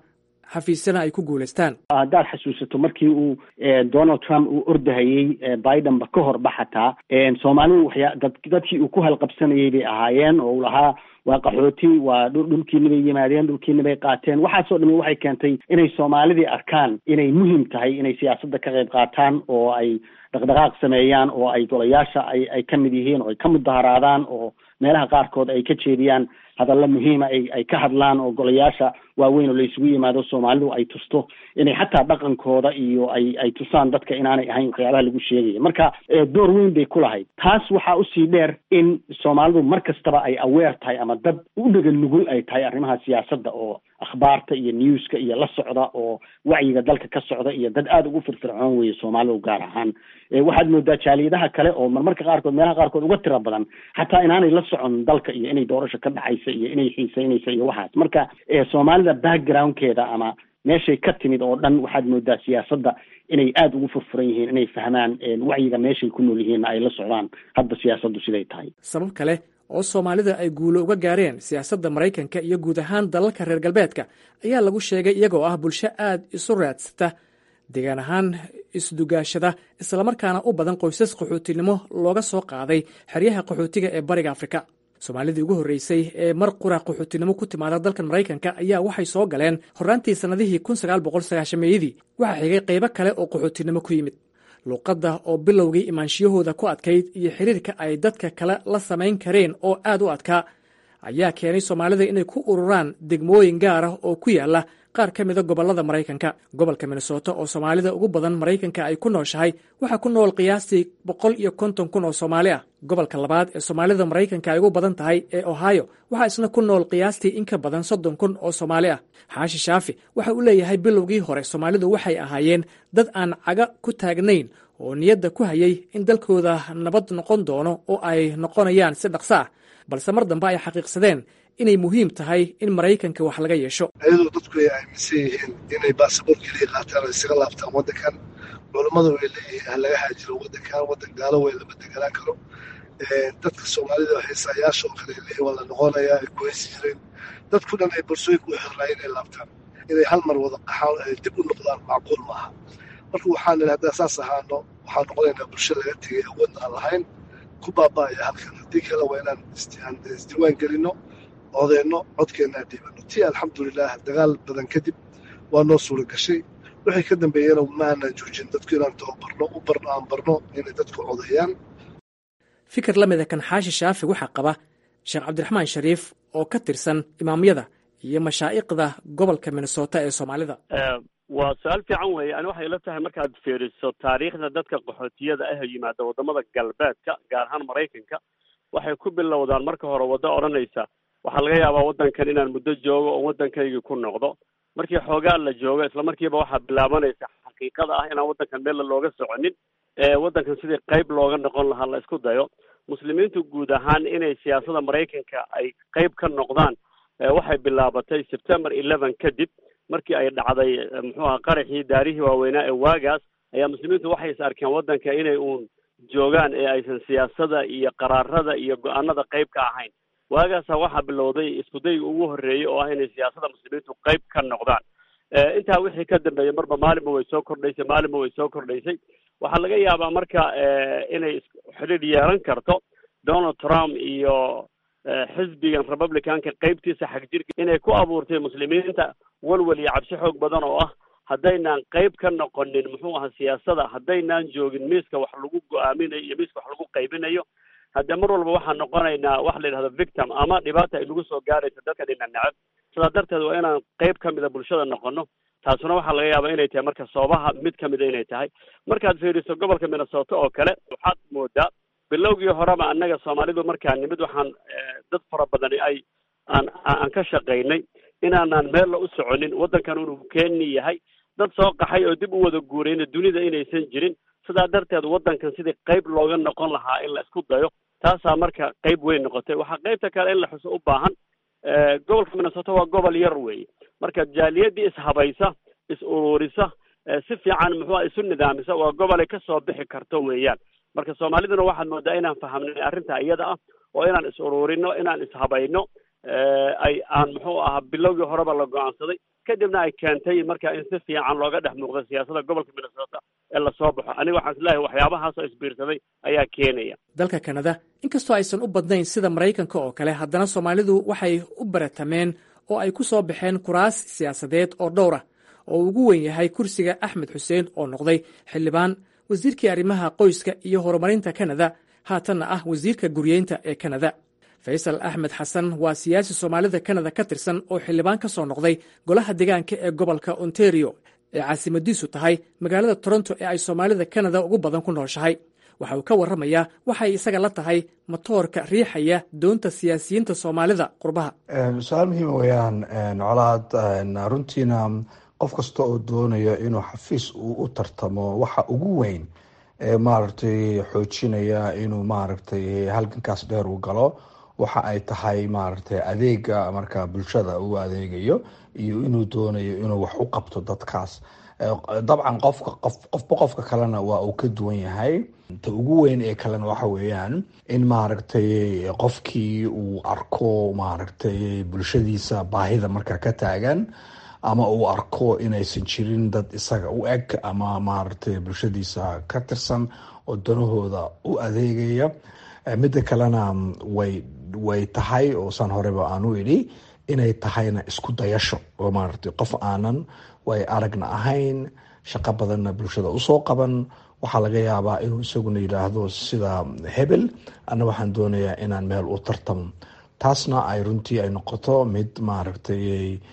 xafiisyana ay ku guulaystaan haddaad xasuusato markii uu donald trump uu ordahayey bidenba ka horba xataa soomaalidu waxyaa dad dadkii uu ku halqabsanayay bay ahaayeen oo uu lahaa waa qaxooti waa dhulkiina bay yimaadeen dhulkiina bay qaateen waxaasoo dhami waxay keentay inay soomaalidii arkaan inay muhim tahay inay siyaasadda ka qayb qaataan oo ay dhaqdhaqaaq sameeyaan oo ay golayaasha ay ay ka mid yihiin oo ay ka mudaharaadaan oo meelaha qaarkood ay ka jeediyaan hadalla muhiima ay ay ka hadlaan oo golayaasha waaweyn oo la isugu yimaado soomaalidu ay tusto inay xataa dhaqankooda iyo ay ay tusaan dadka inaanay ahayn waxyaabaha lagu sheegaya marka door weyn bay ku lahayd taas waxaa usii dheer in soomaalidu mar kastaba ay aweer tahay ama dad u dhega nugul ay tahay arrimaha siyaasadda oo akhbaarta iyo newska iyo la socda oo wacyiga dalka ka socda iyo dad aada ugu firfircoon weeye soomaalidu gaar ahaan waxaad moodaa jaaliyadaha kale oo marmarka qaarkood meelaha qaarkood uga tira badan xataa inaanay la socon dalka iyo inay doorasho ka dhacaysa iyo inay xiiseynaysa iyo waxaas marka soomaalida backgroundkeeda ama meeshay ka timid oo dhan waxaad moodaa siyaasadda inay aada ugu furfuran yihiin inay fahmaan wacyiga meeshay ku nool yihiinna ay la socdaan hadda siyaasaddu siday tahay sabab kale oo soomaalida ay guulo uga gaareen siyaasadda maraykanka iyo guud ahaan dalalka reer galbeedka ayaa lagu sheegay iyagoo ah bulsho aad isu raadsata deegaan ahaan isdugaashada islamarkaana u badan qoysas qaxootinimo looga soo qaaday xeryaha qaxootiga ee bariga afrika soomaalidii ugu horreysay ee mar qura qaxootinimo ku timaada dalkan maraykanka ayaa waxay soo galeen horraantii sannadihii kun sagaal boqol sagaashameeyadii waxaa xigay qaybo kale oo qaxootinimo ku yimid luuqadda oo bilowgii imaanshiyahooda ku adkayd iyo xiriirka ay dadka kale la samayn kareen oo aad u adkaa ayaa keenay soomaalida inay ku ururaan degmooyin gaar ah oo ku yaala qaar ka mida gobollada maraykanka gobolka minnesota oo soomaalida ugu badan maraykanka ay ku nooshahay waxaa ku nool qiyaastii boqol iyo konton kun oo soomaali ah gobolka labaad ee soomaalida maraykanka ay ugu badan tahay ee ohio waxaa isna ku nool qiyaastii in ka badan soddon kun oo soomaali ah xaashi shaafi waxa uu leeyahay bilowgii hore soomaalidu waxay ahaayeen dad aan caga ku taagnayn oo niyadda ku hayay in dalkooda nabad noqon doono oo ay noqonayaan si dhaqso ah balse mar dambe ay xaqiiqsadeen inay muhiim tahay in maraykanka wax laga yeesho ayadoo dadku ay aaminsan yihiin inay baasaboor keliya qaataan oo isaga laabtaan waddankan culammadu way leeyihiin ha laga haajiro waddankan waddan gaalo wey lama deganaan karo dadka soomaalida heesayaasha oo kale leeyihin waa la noqonayaa ay ku heesi jireen dadku dhan ay borsooyinka u xirnaayeen inay laabtaan inay hal mar wada qaxaan ay dib u noqdaan macquul maaha marka waxaan idhi haddaan saas ahaano waxaan noqonaynaa bulsho laga tegay awoodna aan lahayn ku baaba'aya halkan haddii kale waa inaan isdiiwaan gelino odeyno codkeennaa dhiibano tii alxamdulilah dagaal badan kadib waa noo suura gashay wixii ka dambeeyana ma aanan joojin dadku inaan tababarno u barno aan barno inay dadku codeeyaan fikir la mida kan xaashi shaafi waxaa qaba sheekh cabdiraxmaan shariif oo ka tirsan imaamyada iyo mashaa'iqda gobolka minnesota ee soomaalida waa su-aal fiican weeye ani waxay ila tahay markaad fiiriso taariikhda dadka qaxootiyada ah yimaada waddamada galbeedka gaar ahaan maraykanka waxay ku bilowdaan marka hore waddo odhanaysa waxaa laga yaabaa waddankan inaan muddo joogo oo waddankaygii ku noqdo markii xoogaa la joogo isla markiiba waxaa bilaabanaysa xaqiiqada ah inaan waddankan meel looga soconin waddankan sidii qayb looga noqon lahaa la isku dayo muslimiintu guud ahaan inay siyaasada maraykanka ay qayb ka noqdaan waxay bilaabatay september eleven kadib markii ay dhacday muxuu aha qaraxii daarihii waaweynaa ee waagaas ayaa muslimiintu waxay is arkeen waddanka inay uun joogaan ee aysan siyaasada iyo qaraarada iyo go-aanada qayb ka ahayn waagaasa waxaa bilowday iskudayga ugu horreeyey oo ah inay siyaasada muslimiintu qayb ka noqdaan intaa wixii ka dambeeyey marba maalinba way soo kordhaysay maalinba way soo kordhaysay waxaa laga yaabaa marka inay xidhiidh yeelan karto donald trump iyo xisbigan republicanka qaybtiisa xagjirka inay ku abuurtay muslimiinta walwal iyo cabsi xoog badan oo ah haddaynaan qayb ka noqonin muxuu aha siyaasada haddaynaan joogin miiska wax lagu go-aaminayo iyo miiska wax lagu qaybinayo hadde mar walba waxaan noqonaynaa wax la yidhahdo victim ama dhibaata ay nagu soo gaarayso dadka dhina necab sidaa darteed waa inaan qayb ka mida bulshada noqono taasuna waxaa laga yaabaa inay tahay marka soobaha mid ka mida inay tahay markaad fiiriso gobolka minnesota oo kale waxaad moodaa bilowgii horeba annaga soomaalidu markaa nimid waxaan dad fara badani ay aan aan ka shaqaynay inaanaan meella u soconin waddankan inuu keeni yahay dad soo qaxay oo dib u wada guurayna dunida inaysan jirin sidaa darteed waddankan sidii qayb looga noqon lahaa in la isku dayo taasaa marka qayb weyn noqotay waxaa qaybta kale in la xuso u baahan gobolka minnesota waa gobol yar weeye marka jaaliyadii ishabaysa is ururisa si fiican muxuu isu nidaamisa waa gobolay kasoo bixi karto weeyaan marka soomaaliduna waxaad moodaa inaan fahamnay arrintaa iyada ah oo inaan is ururino inaan ishabayno ay aan muxuu ahaa bilowgii horeba la go-aansaday kadibna ay keentay marka in si fiican looga dhex muuqdo siyaasadda gobolka minnesota ee lasoo baxo aniga waxaan isleeyahay waxyaabahaasoo isbiirsaday ayaa keenaya dalka kanada inkastoo aysan u badnayn sida maraykanka oo kale haddana soomaalidu waxay u baratameen oo ay ku soo baxeen kuraas siyaasadeed oo dhowr ah oo ugu weyn yahay kursiga axmed xuseen oo noqday xildhibaan wasiirkii arrimaha qoyska iyo horumarinta kanada haatanna ah wasiirka guryeynta ee kanada faysal axmed xasan waa siyaasi soomaalida kanada ka tirsan oo xildhibaan ka soo noqday golaha deegaanka ee gobolka ontario ee caasimadiisu tahay magaalada toronto ee ay soomaalida kanada ugu badan ku nooshahay waxa uu ka warramayaa waxay isaga la tahay matoorka riixaya doonta siyaasiyiinta soomaalida qurbaha su-aal muhiima weeyaan colaad runtiina qof kasta oo doonaya inuu xafiis uu u tartamo waxa ugu weyn ee maaragtay xoojinaya inuu maaragtay halgankaas dheer uu galo waxa ay tahay maaragtay adeega marka bulshada uu adeegayo iyo inuu doonayo inuu wax u qabto dadkaas dabcan qofka qof qofba qofka kalena waa uu ka duwan yahay ta ugu weyn ee kalena waxa weeyaan in maaragtay qofkii uu arko maaragtay bulshadiisa baahida marka ka taagan ama uu arko inaysan jirin dad isaga u eg ama maaragtay bulshadiisa ka tirsan oo danahooda u adeegaya midda kalena way way tahay oo san horeba aan u idhi inay tahayna isku dayasho oo maaragtay qof aanan way aragna ahayn shaqo badanna bulshada usoo qaban waxaa laga yaabaa inuu isaguna yidhaahdo sida hebel ana waxaan doonayaa inaan meel u tartamo taasna ay runtii ay noqoto mid maaragtay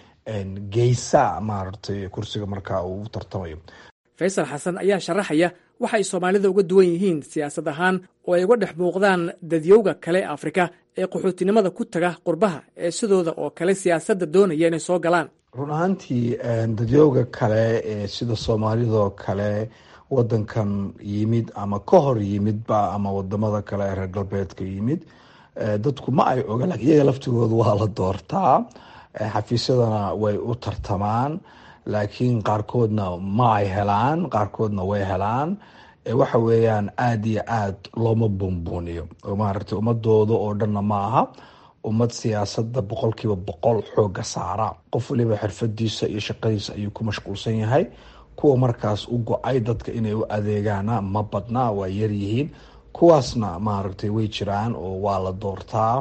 geysa maaragtay kursiga markaa uu u tartamayo faysal xasan ayaa sharaxaya waxa ay soomaalida uga duwan yihiin siyaasad ahaan oo ay uga dhex muuqdaan dadyowga kale afrika ee qaxootinimada ku taga qurbaha ee sidooda oo kale siyaasadda doonaya inay soo galaan run ahaantii dadyowga kale ee sida soomaalidoo kale wadankan yimid ama ka hor yimidba ama wadamada kale ee reer galbeedka yimid dadku ma ay oga lakin iyaga laftigooda waa la doortaa xafiisyadana way u tartamaan laakiin qaarkoodna ma ay helaan qaarkoodna way helaan waxa weeyaan aada iyo aad looma buunbuuniyo oo maaragtay ummadooda oo dhanna ma aha ummad siyaasadda boqolkiiba boqol xooga saara qof waliba xirfadiisa iyo shaqadiisa ayuu ku mashquulsan yahay kuwa markaas u go-ay dadka inay u adeegaana ma badna waa yaryihiin kuwaasna maaragtay way jiraan oo waa la doortaa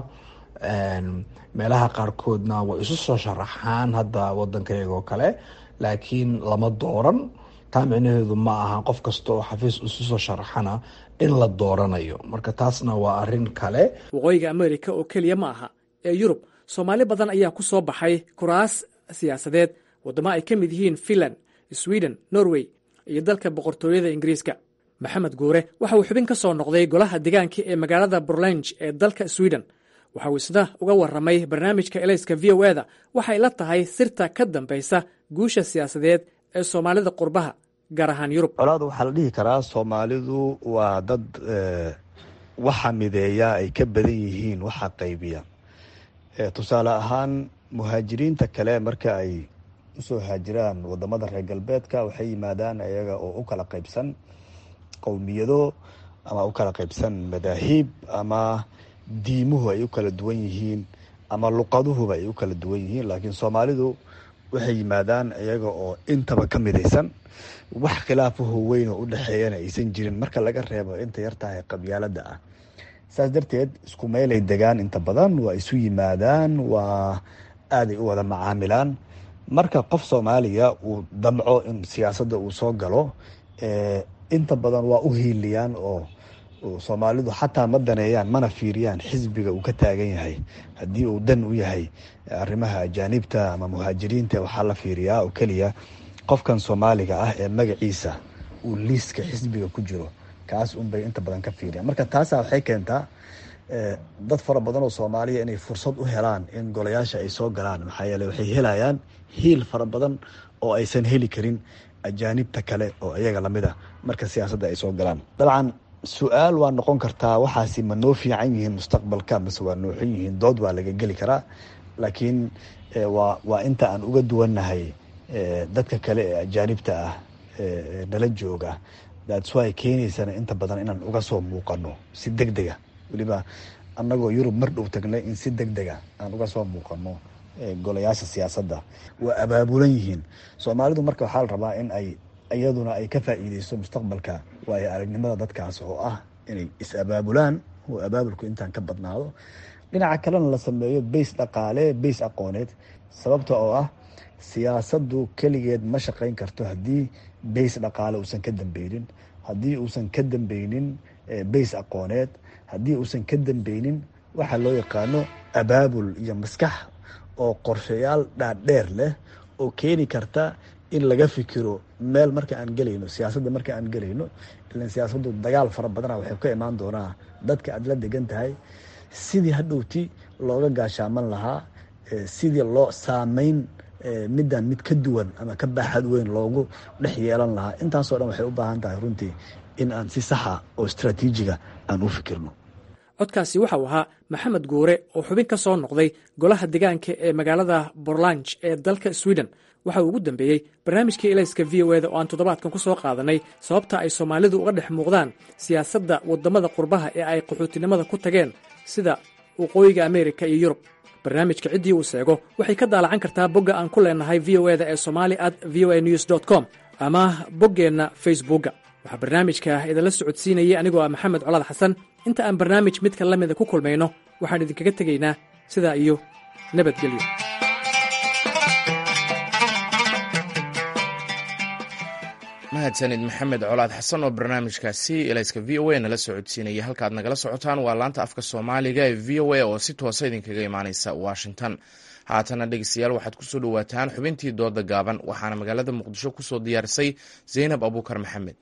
meelaha qaarkoodna way isu soo sharaxaan hadda wadanka iyagoo kale laakiin lama dooran taa micnaheedu ma aha qof kasta oo xafiis isu soo sharaxana in la dooranayo marka taasna waa arin kale waqooyiga amerika oo keliya ma aha ee yurub soomaali badan ayaa ku soo baxay kuraas siyaasadeed waddamo ay ka mid yihiin finland sweden norway iyo dalka boqortooyada ingiriiska maxamed guure waxa uu xubin ka soo noqday golaha deegaanka ee magaalada burlange ee dalka sweden waxa uu isna uga warramay barnaamijka elayska v o eda waxay la tahay sirta ka dambaysa guusha siyaasadeed ee soomaalida qurbaha gaar ahaan yurub colaada waxaa la dhihi karaa soomaalidu waa dad waxa mideeya ay ka badan yihiin waxa qaybiya tusaale ahaan muhaajiriinta kale marka ay usoo haajiraan wadamada reer galbeedka waxay yimaadaan iyaga oo u kala qaybsan qowmiyado ama u kala qaybsan madaahiib ama diimuhu ay u kala duwan yihiin ama luqaduhuba ay u kala duwan yihiin laakiin soomaalidu waxay yimaadaan iyaga oo intaba ka midaysan wax khilaafaho weyn oo u dhexeeyana aysan jirin marka laga reebo inta yartahay qabyaalada ah saas darteed isku meelay degaan inta badan waa isu yimaadaan waa aaday u wada macaamilaan marka qof soomaaliya uu damco in siyaasadda uu soo galo inta badan waa u hiiliyaan oo soomaalidu xataa ma daneeyaan mana fiiriyaan xisbiga uu ka taagan yahay haddii uu dan u yahay arrimaha ajaanibta ama muhaajiriinta waxaa la fiiriyaa oo keliya qofkan soomaaliga ah ee magaciisa uu liiska xisbiga ku jiro kaas unbay inta badan ka fiiriyaan marka taasa waxay keentaa dad fara badan oo soomaaliya inay fursad u helaan in golayaasha ay soo galaan maxaa yeele waxay helayaan hiil fara badan oo aysan heli karin ajaanibta kale oo iyaga lamid a marka siyaasadda ay soo galaan dabcan su-aal waa noqon kartaa waxaasi ma noo fiican yihiin mustaqbalka mase waa nooxon yihiin dood waa laga geli karaa laakiin waa waa inta aan uga duwannahay dadka kale ee ajaanibta ah nala jooga daadsuay keenaysana inta badan inaan uga soo muuqano si deg dega weliba annagoo yurub mar dhow tagnay in si deg dega aan uga soo muuqano golayaasha siyaasadda waa abaabulan yihiin soomaalidu marka waxaa la rabaa in ay iyaduna ay ka faa'iideyso mustaqbalka waayo aragnimada dadkaas oo ah inay is-abaabulaan oo abaabulku intaan ka badnaado dhinaca kalena la sameeyo bays dhaqaale bays aqooneed sababta oo ah siyaasaddu keligeed ma shaqayn karto haddii bays dhaqaale uusan ka dambeynin haddii uusan ka dambeynin bays aqooneed haddii uusan ka dambeynin waxaa loo yaqaano abaabul iyo maskax oo qorshayaal dhaadheer leh oo keeni karta in laga fikiro meel marka aan gelayno siyaasadda marka aan gelayno ilan siyaasaddu dagaal fara badana waxay ka imaan doonaa dadka aad la degan tahay sidii hadhowti looga gaashaaman lahaa sidii loo saameyn midaan mid ka duwan ama ka baaxad weyn loogu dhex yeelan lahaa intaasoo dhan waxay u baahan tahay runtii in aan si saxa oo istraatiijiga aan u fikirno codkaasi waxau ahaa maxamed guure oo xubin ka soo noqday golaha degaanka ee magaalada borlanj ee dalka sweden waxa uu ugu dambeeyey barnaamijkii elayska v o eda oo aan toddobaadkan ku soo qaadanay sababta ay soomaalidu uga dhex muuqdaan siyaasadda waddamada qurbaha ee ay qaxootinimada ku tageen sida waqooyiga ameerika iyo yurub barnaamijka ciddii uu seego waxay ka daalacan kartaa bogga aan ku leenahay v o eda ee somali at v o a news dt com ama boggeenna facebookga waxaa barnaamijka idinla socodsiinayay anigoo ah maxamed colaad xasan inta aan barnaamij midka la mida ku kulmayno waxaan idinkaga tegaynaa sidaa iyo nabadgelyo mahadsanid maxamed colaad xasan oo barnaamijkaasi elayska v o a nala socodsiinaya halkaad nagala socotaan waa laanta afka soomaaliga ee v o a oo si toosa idinkaga imaaneysa washington haatana dhegeystayaal waxaad kusoo dhowaataan xubintii dooda gaaban waxaana magaalada muqdisho kusoo diyaarisay zaynab abuukar maxamed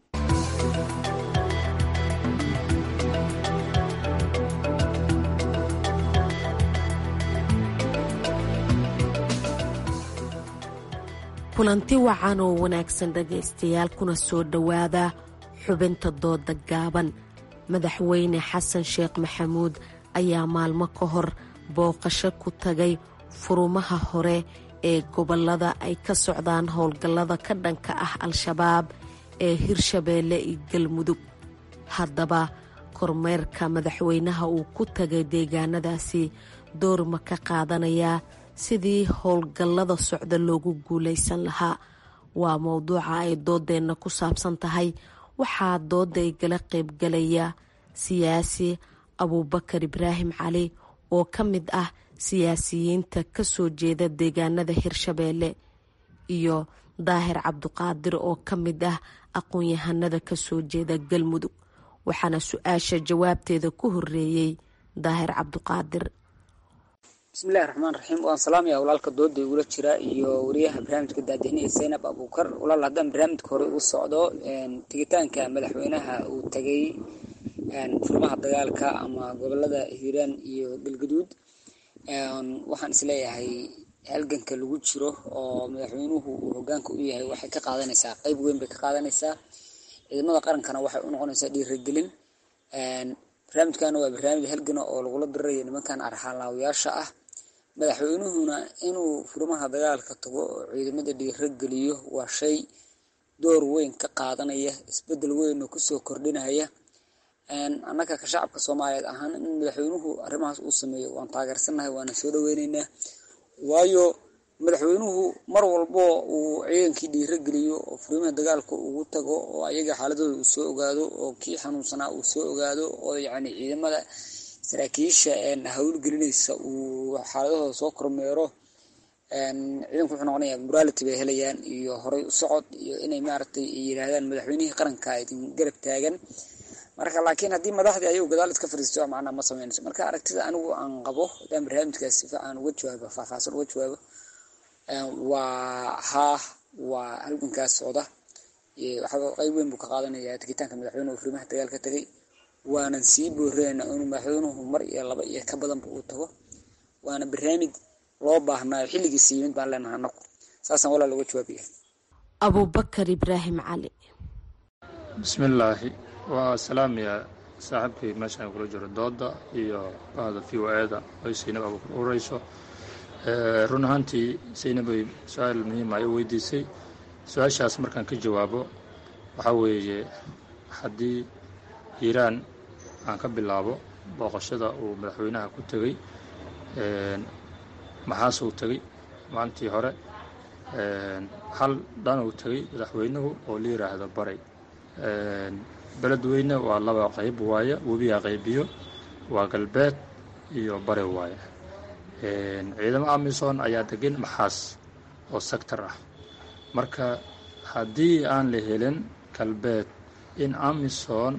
kulanti wacan oo wanaagsan dhegaystayaal kuna soo dhowaada xubinta dooda gaaban madaxweyne xasan sheekh maxamuud ayaa maalmo ka hor booqasho ku tagay furumaha hore ee gobollada ay ka socdaan howlgallada ka dhanka ah al-shabaab ee hirshabeelle iyo galmudug haddaba kormeerka madaxweynaha uu ku tagay deegaanadaasi door ma ka qaadanayaa sidii howlgallada socda loogu guulaysan lahaa waa mowduuca ay doodeenna ku saabsan tahay waxaa dooda igala qaybgalaya siyaasi abuubakar ibraahim cali oo ka mid ah siyaasiyiinta ka soo jeeda deegaanada hirshabeelle iyo daahir cabduqaadir oo ka mid ah aqoon-yahanada ka soo jeeda galmudug waxaana su-aasha jawaabteeda ku horeeyey daahir cabduqaadir bismillahi raxmaan raxiim waan salaamaya walaalka dooda igula jira iyo wariyaha barnaamijka daadihniya zaynab abuukar walaal haddaan barnaamijka hore uu socdo tegitaanka madaxweynaha uu tegay furmaha dagaalka ama gobolada hiiraan iyo galgaduud waxaan isleeyahay halganka lagu jiro oo madaxweynuhu uu hogaanka u yahay waxay ka qaadanaysaa qeyb weyn bay ka qaadanaysaa ciidamada qarankana waxay u noqonaysaa dhiiragelin barnaamijkana waa barnaamij halgana oo lagula dirirayo nimankan arxaalaawayaasha ah madaxweynuhuna inuu furmaha dagaalka tago oo ciidamada dhiirageliyo waa shay door weyn ka qaadanaya isbedel weyn oo kusoo kordhinaya annaga ka shacabka soomaaliyeed ahaan in madaxweynuhu arrimahaas uu sameeyo waan taageersannahay waana soo dhaweyneynaa waayo madaxweynuhu mar walbo uu ciidankii dhiirageliyo oo furimaha dagaalka ugu tago oo ayaga xaaladooda uu soo ogaado oo kii xanuunsanaa uu soo ogaado oo yacni ciidamada saraakiisha hawlgelinaysa uu xaaladahooda soo kormeero ciidanku wuxuu noqonaya morality bay helayaan iyo horay u socod iyo inay maaragtay yidhaahdaan madaxweynihii qaranka idin garab taagan marka laakiin haddii madaxdii ayagu gadaal iska fariisto macnaa ma sameynayso marka aragtida anigu aan qabo haddaan barnaamijkaas si fiican uga jawaabo faahfaahsan uga jawaabo waa haa waa halgankaas socda waxaa qeyb weyn buu ka qaadanaya tegitaanka madaxweynuhu furimaha dagaal ka tegay waanan sii booreyna inuu madaxweynuhu mar iyo laba iyo ka badanba uu tago waana barnaamij loo baahnaayo xilligiisa yimid baan leenahay anagu saasaan walaal uga jawaabaya abuubakar ibraahim cali bismillaahi waa salaamaya saaxiibkii meeshaan kula jiro dooda iyo bahda v o eda ay saynab abuukar ureyso run ahaantii saynabay su-aal muhiima ay weydiisay su-aashaas markaan ka jawaabo waxaa weeye haddii hiiraan aan ka bilaabo booqashada uu madaxweynaha ku tegey maxaasuu tegey maalintii hore hal dhan uu tegey madaxweynuhu oo la yidhaahdo baray beledweyne waa laba qayb waaye webigaa qaybiyo waa galbeed iyo bari waaye ciidamo amisom ayaa degan maxaas oo sector ah marka haddii aan la helin galbeed in amisom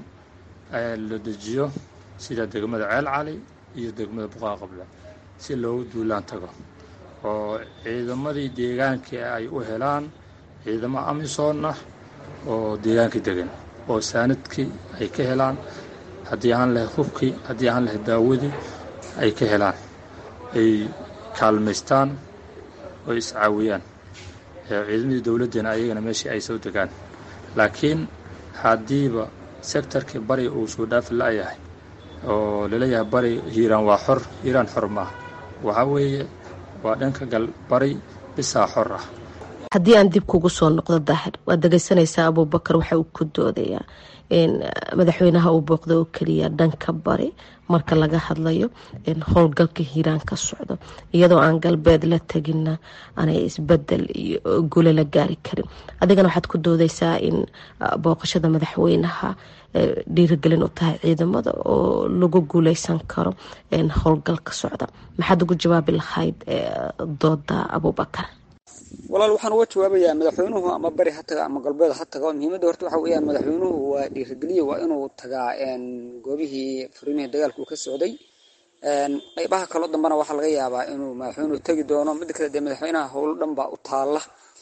la dejiyo sida degmada ceel cali iyo degmada buqaa qable si loogu duulaan tago oo ciidamadii deegaankii ay u helaan ciidamo amisom ah oo deegaankii degan oo saanadkii ay ka helaan haddii aan lahayd hubkii haddii aan lahayd daawadii ay ka helaan ay kaalmaystaan oo iscaawiyaan ciidamadii dowladdeena ayagana meeshii ay soo degaan laakiin haddiiba sektarkii bari uu soo dhaafi la-yahay oo laleeyahay bari hiiraan waa xor hiiraan xor maaha waxaa weeye waa dhanka gal bari bisaa xor ah haddii aan dib kugu soo noqdo daahir waad dhegeysanaysaa abuubakar waxa uu ku doodayaa madaxweynaha uu booqda oo keliya dhanka bari marka laga hadlayo howlgalka hiiraan ka socdo iyadoo aan galbeed la teginna aanay isbedel iyo gule la gaari karin adigana waxaad ku doodeysaa in booqashada madaxweynaha dhiirigelin u tahay ciidamada oo lagu guuleysan karo howlgalka socda maxaad ugu jawaabi lahayd dooda abuubakar walaal waxaan uga jawaabayaa madaxweynuhu ama bari ha taga ama galbeed ha tago muhiimadda horta waxa weeyaan madaxweynuhu waa dhiirigeliye waa inuu tagaa goobihii furiimihii dagaalka uu ka socday qaybaha kaloo dambena waxaa laga yaabaa inuu madaxweynuhu tegi doono midda kale dee madaxweynaha howlo dhan baa u taalla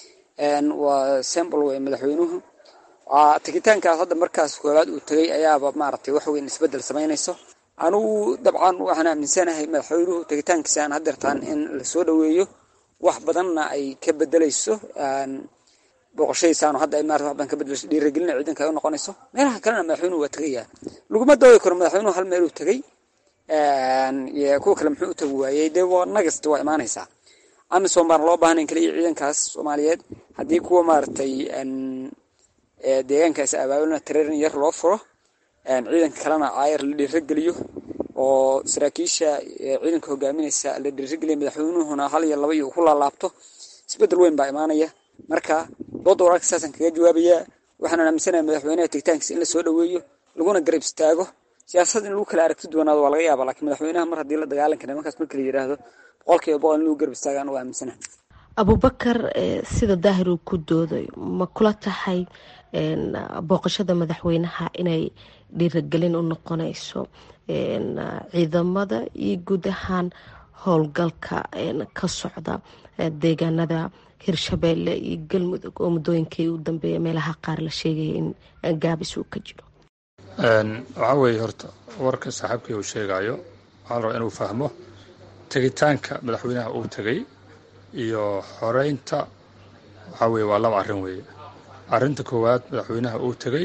waa sembol wey madaxweynuhu tegitaankaas hadda markaas koowaad uu tegay ayaaba maaragtay wax weyn isbedel samaynayso anugu dabcan waxaan aaminsanahay madaxweynuhu tegitaankiisa aan hadeertaan in lasoo dhaweeyo wax badanna ay ka bedelayso booqashadiisaanu hadda ay maarata wax badan ka bedelayso dhiirigelina ciidanka ay u noqonayso meelaha kalena madaxweynuhu waa tegaya laguma doodi karo madaxweynuhu hal meel uu tegey kuwa kale muxuu u tegi waayey dee waa nagast waa imaanaysaa amisom baan loo baahnayn kaliya ciidankaas soomaaliyeed haddii kuwa maaragtay deegaankaas abaabulna tareerin yar loo furo ciidanka kalena caayar la dhiirageliyo oo saraakiisha ciidanka hogaaminaysa la dhiirigeliya madaxweynuhuna hal iyo laba iyo ku laalaabto isbedel weyn baa imaanaya marka dooda wararka saasaan kaga jawaabayaa waxaan aaminsanahay madaxweynaha tegitaankiisa in lasoo dhaweeyo laguna garab istaago siyaasad in lagu kala aragti duwanaado waa laga yaaba lakiin madaxweynaha mar haddii la dagaalanka nimankaas marka la yidhaahdo boqol kiiba boqol in lagu garab istaagaan waa aaminsanaha abubakar sida daahir uu ku doodayo ma kula tahay booqashada madaxweynaha inay dhiiragelin u noqonayso ciidamada iyo guud ahaan howlgalka ka socda deegaanada hirshabeelle iyo galmudug oo muddooyinkii u dambeeya meelaha qaar la sheegaya in gaabis uu ka jiro waxaa weeye horta warka saaxiibkii uu sheegayo waxaan rabaa inuu fahmo tegitaanka madaxweynaha uu tegay iyo xoreynta waxaa weye waa laba arrin weeye arrinta koowaad madaxweynaha uu tegay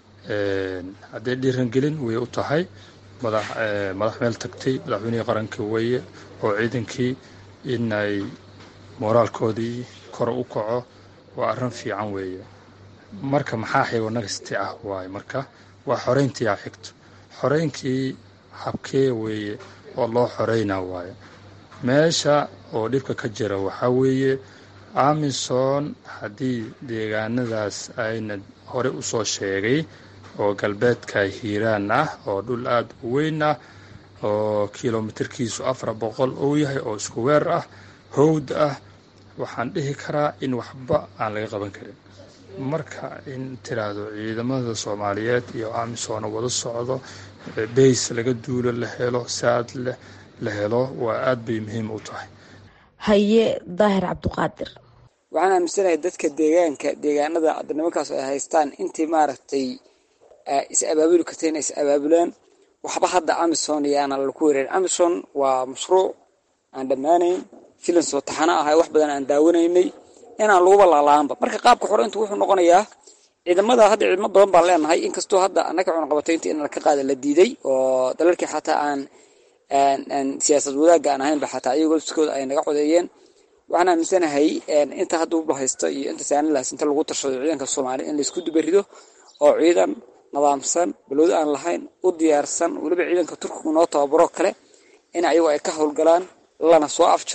haddee dhiirangelin way u tahay madax madax meel tagtay madaxweynihii qarankii weeye oo ciidankii inay mooraalkoodii kor u kaco waa arrin fiican weeye marka maxaa xigo nagasti ah waaye marka waa xoreyntii a xigto xoreynkii habkee weeye oo loo xoreynaa waaye meesha oo dhibka ka jira waxaa weeye amison haddii deegaanadaas ayna hore u soo sheegay oo galbeedka hiiraan ah oo dhul aada u weyn ah oo kilomitirkiisu afar boqol uu yahay oo isku weer ah howd ah waxaan dhihi karaa in waxba aan laga qaban karin marka in tiraahdo ciidamada soomaaliyeed iyo amisom wada socdo bays laga duulo la helo saad leh la helo waa aada bay muhiim u tahay haye daahir cabduqaadir waxaan aaminsanahay dadka deegaanka deegaanada hadda nimankaas ay haystaan intii maaragtay is abaabuli karta inay is abaabulaan waxba hadda amison yaana laku wereerin amison waa mashruuc aan dhammaanayn filan soo taxano ahay wax badan aan daawanaynay inaan laguba laalaanba marka qaabka xoreyntu wuxuu noqonayaa ciidamada hadda ciidamo badan baan leenahay inkastoo hadda annaga cunaqabataynta in laka qaada la diiday oo dalalkii xataa aan siyaasad wadaagga aan ahaynba xataa iyagoo lafsikooda ay naga codeeyeen waxaan aaminsanahay inta hadda uba haysto iyo inta saanilaas inta lagu tashado ciidanka soomaaliya in laysku dubarido oo ciidan nadaamsan balowdo aan lahayn u diyaarsan weliba ciidanka turkigu noo tababaro kale in ayagu ay ka howlgalaan lana soo afjaro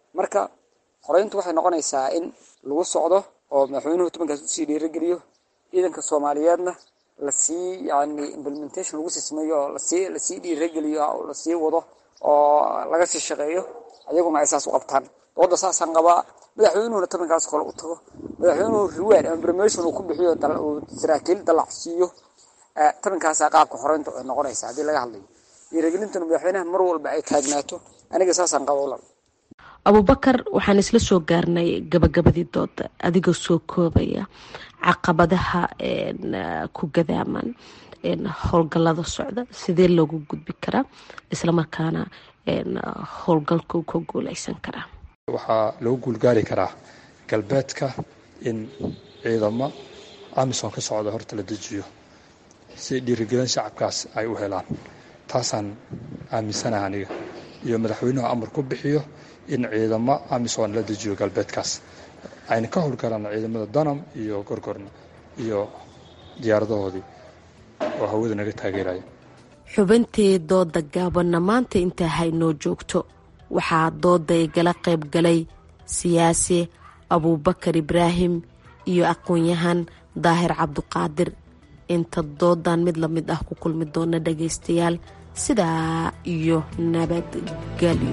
marka xoreyntu waxay noqonaysaa in lagu socdo oo madaxweynuhu tobankaas usii dhiirageliyo ciidanka soomaaliyeedna lasii yani implementation lagu sii sameeyo oo lasii lasii dhiirageliyo oo lasii wado oo laga sii shaqeeyo ayaguna ay saas u qabtaan dooda saasaan qabaa madaxweynuhuna tobankaas kale u tago madaxweynuhu reward ama promotion uu ku bixiyo uu saraakiil dalac siiyo tobankaasaa qaabka xoreynta ay noqonaysa haddii laga hadlayo dhiiragelintuna madaxweynaha mar walba ay taagnaato aniga saasaan qaba ulal abubakar waxaan isla soo gaarnay gabagabadii dooda adigoo soo koobaya caqabadaha ku gadaaman howlgalada socda sidee loogu gudbi karaa islamarkaana howlgalka uu ka guuleysan karaa waxaa lagu guulgaari karaa galbeedka in ciidamo amisom ka socda horta la dejiyo si dhiirigelin shacabkaas ay u helaan taasaan aaminsanaha aniga iyo madaxweynuhu amar ku bixiyo in ciidamo amisom la dejiyo galbeedkaas ayna ka howlgalaan ciidamada danam iyo gorgorna iyo diyaaradahoodii oo hawada naga taageeraya xubintii dooda gaabanna maanta intaa haynoo joogto waxaa dooda igala qayb galay siyaasi abuubakar ibraahim iyo aqoon-yahan daahir cabduqaadir inta doodan mid lamid ah ku kulmi doona dhagaystayaal sidaa iyo nabadgelyo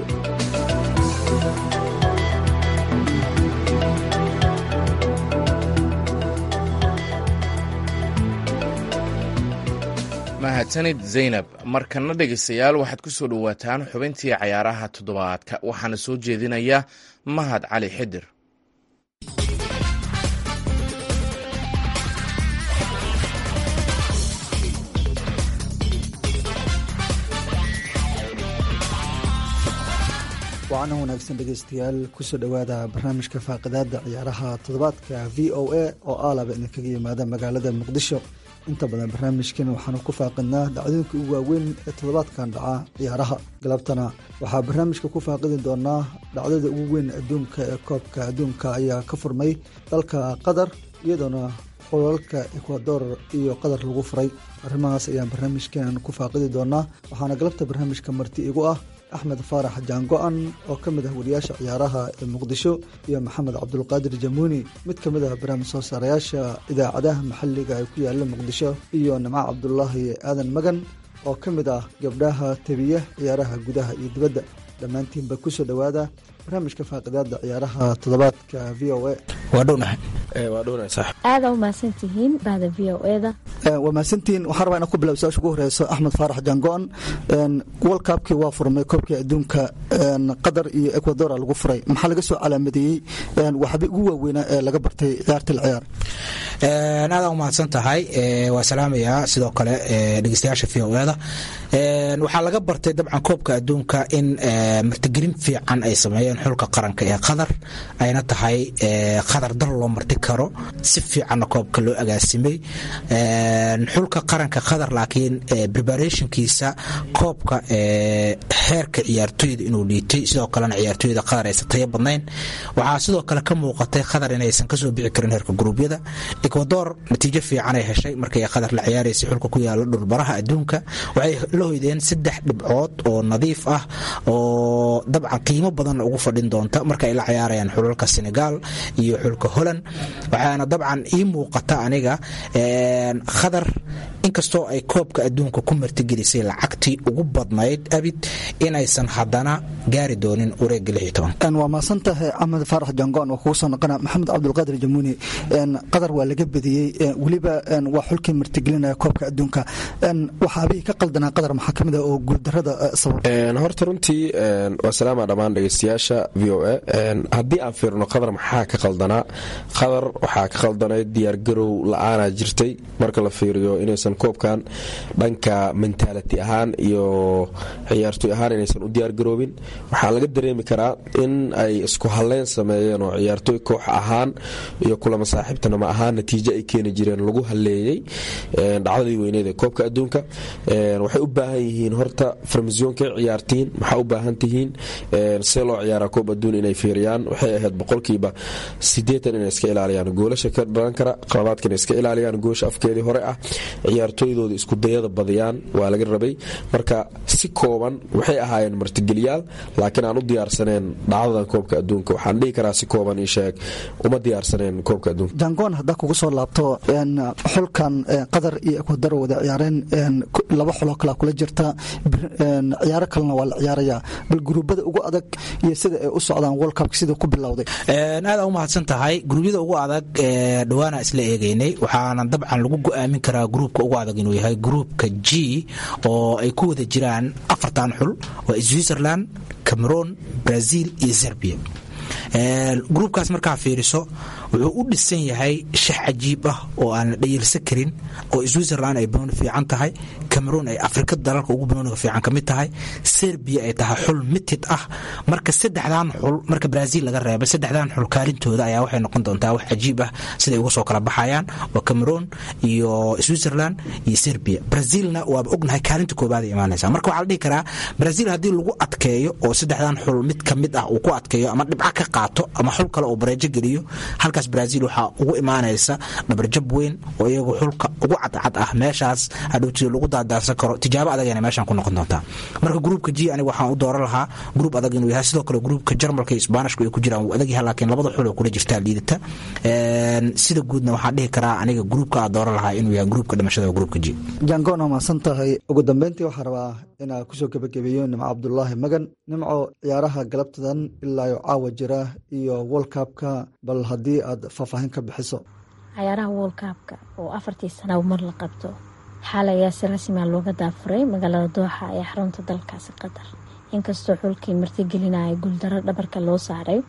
mahadsanid zaynab markana dhegaystayaal waxaad ku soo dhowaataan xubintii cayaaraha toddobaadka waxaana soo jeedinaya mahad cali xidir waana wanaagsan dhegaystayaal kusoo dhowaada barnaamijka faaqidaada ciyaaraha toddobaadka v o a oo aalaba idinkaga yimaada magaalada muqdisho inta badan barnaamijkan waxaanu ku faaqidnaa dhacdooyinka ugu waaweyn ee toddobaadkan dhaca ciyaaraha galabtana waxaa barnaamijka ku faaqidi doonaa dhacdada ugu weyn adduunka ee koobka adduunka ayaa ka furmay dalka qatar iyadoona qolalka ekwador iyo qatar lagu furay arrimahaas ayaan barnaamijkan ku faaqidi doonaa waxaana galabta barnaamijka marti igu ah axmed faarax jaango-an oo ka mid ah wariyaasha ciyaaraha ee muqdisho iyo maxamed cabdulqaadir jamuuni mid ka mid ah barnaamij soo saarayaasha idaacadaha maxalliga ee ku yaala muqdisho iyo nimco cabdulaahi aadan magan oo ka mid ah gabdhaha tebiya ciyaaraha gudaha iyo dibadda dhammaantiinba kusoo dhowaada barnaamijka faaqidaada ciyaaraha toddobaadka v o a aada u mahadsantihiin bahda v o eda waa mahadsantihiin waxaan rabaa inaan ku bilaaw su-aasha ugu horeyso axmed faarax jango-an world cupkii waa furmay koobkii adduunka qatar iyo ecuadora lagu furay maxaa laga soo calaamadeeyey waxba ugu waaweynaa ee laga bartay ciyaarta la ciyaar aada u mahadsan tahay waa salaamayaa sidoo kale dhegeystayaasha v o eda waxaa laga bartay dabcan koobka adduunka in martigelin fiican ay sameeyeen xulka qaranka ee qatar ayna tahay qatar dal loo marti karo si fiicanna koobka loo agaasimay xulka qaranka qatar laakiin preparationkiisa koobka heerka ciyaartoyda inuu liitay sidoo kalena ciyaartoyda qatar aysan tayo badnayn waxaa sidoo kale ka muuqatay qatar inaysan kasoo bixi karin heerka gruubyada ecuador natiijo fiicanay heshay markay qatar la ciyaaraysay xulka ku yaala dhulbaraha adduunka waxay la hoydeen saddex dhibcood oo nadiif ah oo dabcan qiimo badan ugu fadhin doonta marka ay la ciyaarayaan xulalka senegal iyo xulka holland waxaana dabcan ii muuqata aniga qatar inkastoo ay koobka adduunka ku martigelisay lacagtii ugu badnayd abid inaysan haddana gaari doonin wareega waa maasantahay axmed faarax jangoon oo kugu soo noqona maxamed cabdulqaadir jamuuni qatar waa laga bediyey weliba waa xulkii martigelinaya koobka adduunka waxaabihii ka qaldanaa qatar maxaa kamid ah oo guuldarada sabab horta runtii waa salaama dhammaan dhegeystayaasha v o a haddii aan fiirno qatar maxaa ka qaldanaa qatar waxaa ka qaldanayd diyaargarow la-aana jirtay marka la fiiriyo inaysan koobkan dhanka mentality ahaan iyo ciyaartoy ahaan inaysan u diyaargaroobin waxaa laga dareemi karaa in ay isku halleyn sameeyeen oo ciyaartoy koox ahaan iyo kulama saaxiibtanama ahaan natiijo ay keeni jireen lagu halleeyey dhacdadii weyneed ee koobka adduunka waxay u baahan yihiin horta farmasiyoonkay ciyaartiin maxaa u baahan tihiin see loo ciyaara ciyaaraa koob adduun inay fiiriyaan waxay ahayd boqolkiiba sideetan inay iska ilaaliyaan goolasha ka dhalan kara qaladaadka inay iska ilaaliyaan goosha afkeedii hore ah ciyaartooydooda iskudayada badiyaan waa laga rabay marka si kooban waxay ahaayeen martigeliyaal laakiin aan u diyaarsaneen dhacdadan koobka adduunka waxaan dhihi karaa si kooban ii sheeg uma diyaarsaneen koobka adduunka jangoon haddaa kugu soo laabto xulkan qatar iyo ekwadar wada ciyaareen laba xuloo kalea kula jirta ciyaaro kalena waa la ciyaaraya bal guruubada ugu adag iyo sida ay u socdaan world cupka sida ku bilowday aad u mahadsan tahay guruubyada ugu adag dhawaana isla eegeynay waxaana dabcan lagu go-aamin karaa gruubka ugu adag inuu yahay gruubka g oo ay ku wada jiraan afartan xul waa switzerland cameroon brazil iyo serbia gruubkaas markaa fiiriso wuxuu u dhisan yahay shax cajiib ah oo aan la dhayilsan karin oo switzerland ay banooni fiican tahay cameroon ay afrika dalalka ugu banooniga fiican ka mid tahay serbia ay tahay xul mitid ah marka saddexdan xul marka brazil laga reebay saddexdan xul kaalintooda ayaa waxay noqon doontaa wax cajiib ah siday uga soo kala baxayaan waa cameroon iyo switzerland iyo serbia brazilna waaba ognahay kaalinta koobaad ay imaanaysa marka waxaa la dhihi karaa brazil haddii lagu adkeeyo oo saddexdan xul mid ka mid ah uu ku adkeeyo ama dhibca ka qaato ama xul kale uu bareejo geliyo halkaas brazil waxaa ugu imaanaysa dhabarjab weyn oo iyagu xulka ugu cadcad ah meeshaas hadhowti lagu daadaarsan karo tijaabo adagana meeshaan ku noqon doontaa marka gruubka g aniga waxaan u dooran lahaa gruub adag inuu yahay sidoo kale gruubka jarmalka iyo isbaanishku ay ku jiraan wuu adag yahay laakiin labada xul oo kula jirtaa liidata sida guudna waxaan dhihi karaa aniga gruubka aa dooran lahaa inuu yahay gruubka dhimashada gruubka g jangoon waa mahadsan tahay ugu dambeyntii waxaa rabaa inaa kusoo gebagabeeyo nimco cabdulaahi magan nimco ciyaaraha galabtadan ilaayo caawa jira iyo world cupka bal haddii aad faahfaahin ka bixiso cayaaraha world cupka oo afartii sana mar la qabto xaal ayaa si rasmia looga daafuray magaalada dooxa ee xarunta dalkaasi qatar inkastoo xulkii martigelinaya guuldaro dhabarka loo saaray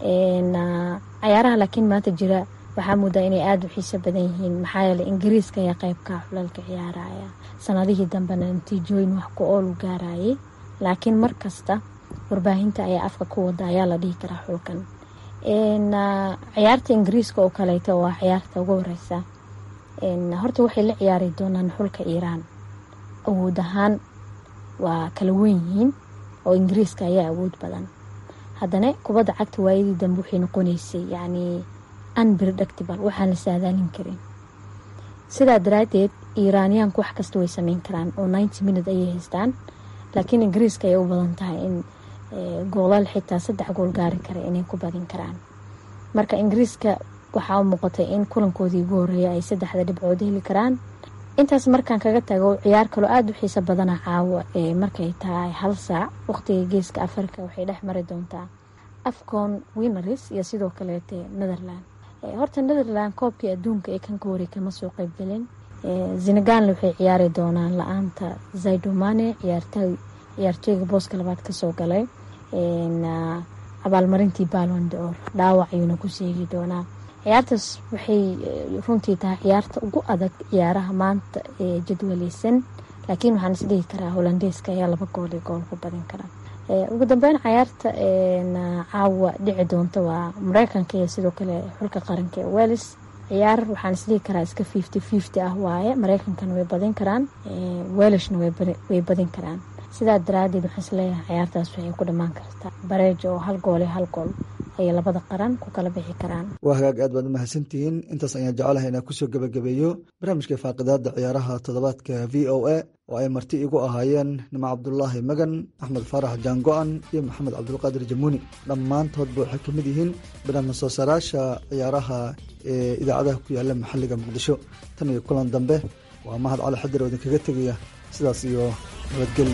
cayaaraha laakiin maanta jira waxaa muudaa inay aada u xiiso badan yihiin maxaa yeele ingiriiska ayaa qeybka xulalka ciyaaraya sanadihii dambena natiijooyin wax ku oolu gaarayay laakiin mar kasta warbaahinta ayaa afka ku wada ayaa la dhihi karaa xulkan ciyaarta ingiriiska oo kaleeto waa ciyaarta ugu horeysa horta waxay la ciyaari doonaan xulka iiraan awood ahaan waa kala weyn yihiin oo ingiriiska ayaa awood badan haddana kubadda cagta waayadii dambe waxay noqoneysay yacni unpredictable waxaan la saadaalin karin sidaa daraadeed iiraaniyaanku wax kasta way sameyn karaan oo ninety minute ayay haystaan laakiin ingiriiska ayay u badan tahay in goolal xitaa saddex gool gaari kara inay ku badin karaan marka ingiriiska waxaa u muuqatay in kulankoodii ugu horeeya ay saddexda dhibcood heli karaan intaas markaan kaga tago ciyaar kaloo aada u xiiso badana caawa ee markay tahay hal saac waqtiga geeska afrika waxay dhex mari doontaa afcon wineris iyo sidoo kaleete netherland horta netherland koobkii adduunka ee kan ka horey kama soo qeybgelin senegalna waxay ciyaari doonaan la-aanta zaidomane ciyaartooyga booska labaad kasoo galay abaalmarintii balon d'or dhaawac ayuuna ku seegi doonaa ciyaartaas waxay runtii tahay ciyaarta ugu adag ciyaaraha maanta ee jadwaleysan laakiin waxaan isdhihi karaa holandeeska ayaa laba gool iyo gool ku badin kara ugu dambeyn cayaarta caawa dhici doonta waa mareykanka iyo sidoo kale xulka qaranka ee welis ciyaar waxaan isdhihi karaa iska fifty fifty ah waaye mareykankana way badin karaan welishna way badin karaan sidaa daraadeed waxaan isleeyahay ciyaartaas waxay ku dhammaan kartaa bareejo oo hal gool iyo hal gool ayay labada qaran ku kala bixi karaan waa hagaag aad baad u mahadsantihiin intaas ayaan jecelahay inaan kusoo gebagabeeyo barnaamijka faaqidaada ciyaaraha toddobaadka v o a oo ay marti igu ahaayeen nimo cabdulaahi magan axmed faarax jaango-an iyo maxamed cabdulqaadir jamuuni dhammaantoodba waxay ka mid yihiin barnaamij soo saaraasha ciyaaraha ee idaacadaha ku yaala maxalliga muqdisho tan iyo kulan dambe waa mahad cali xadir oo idinkaga tegaya sidaas iyo nabadgeli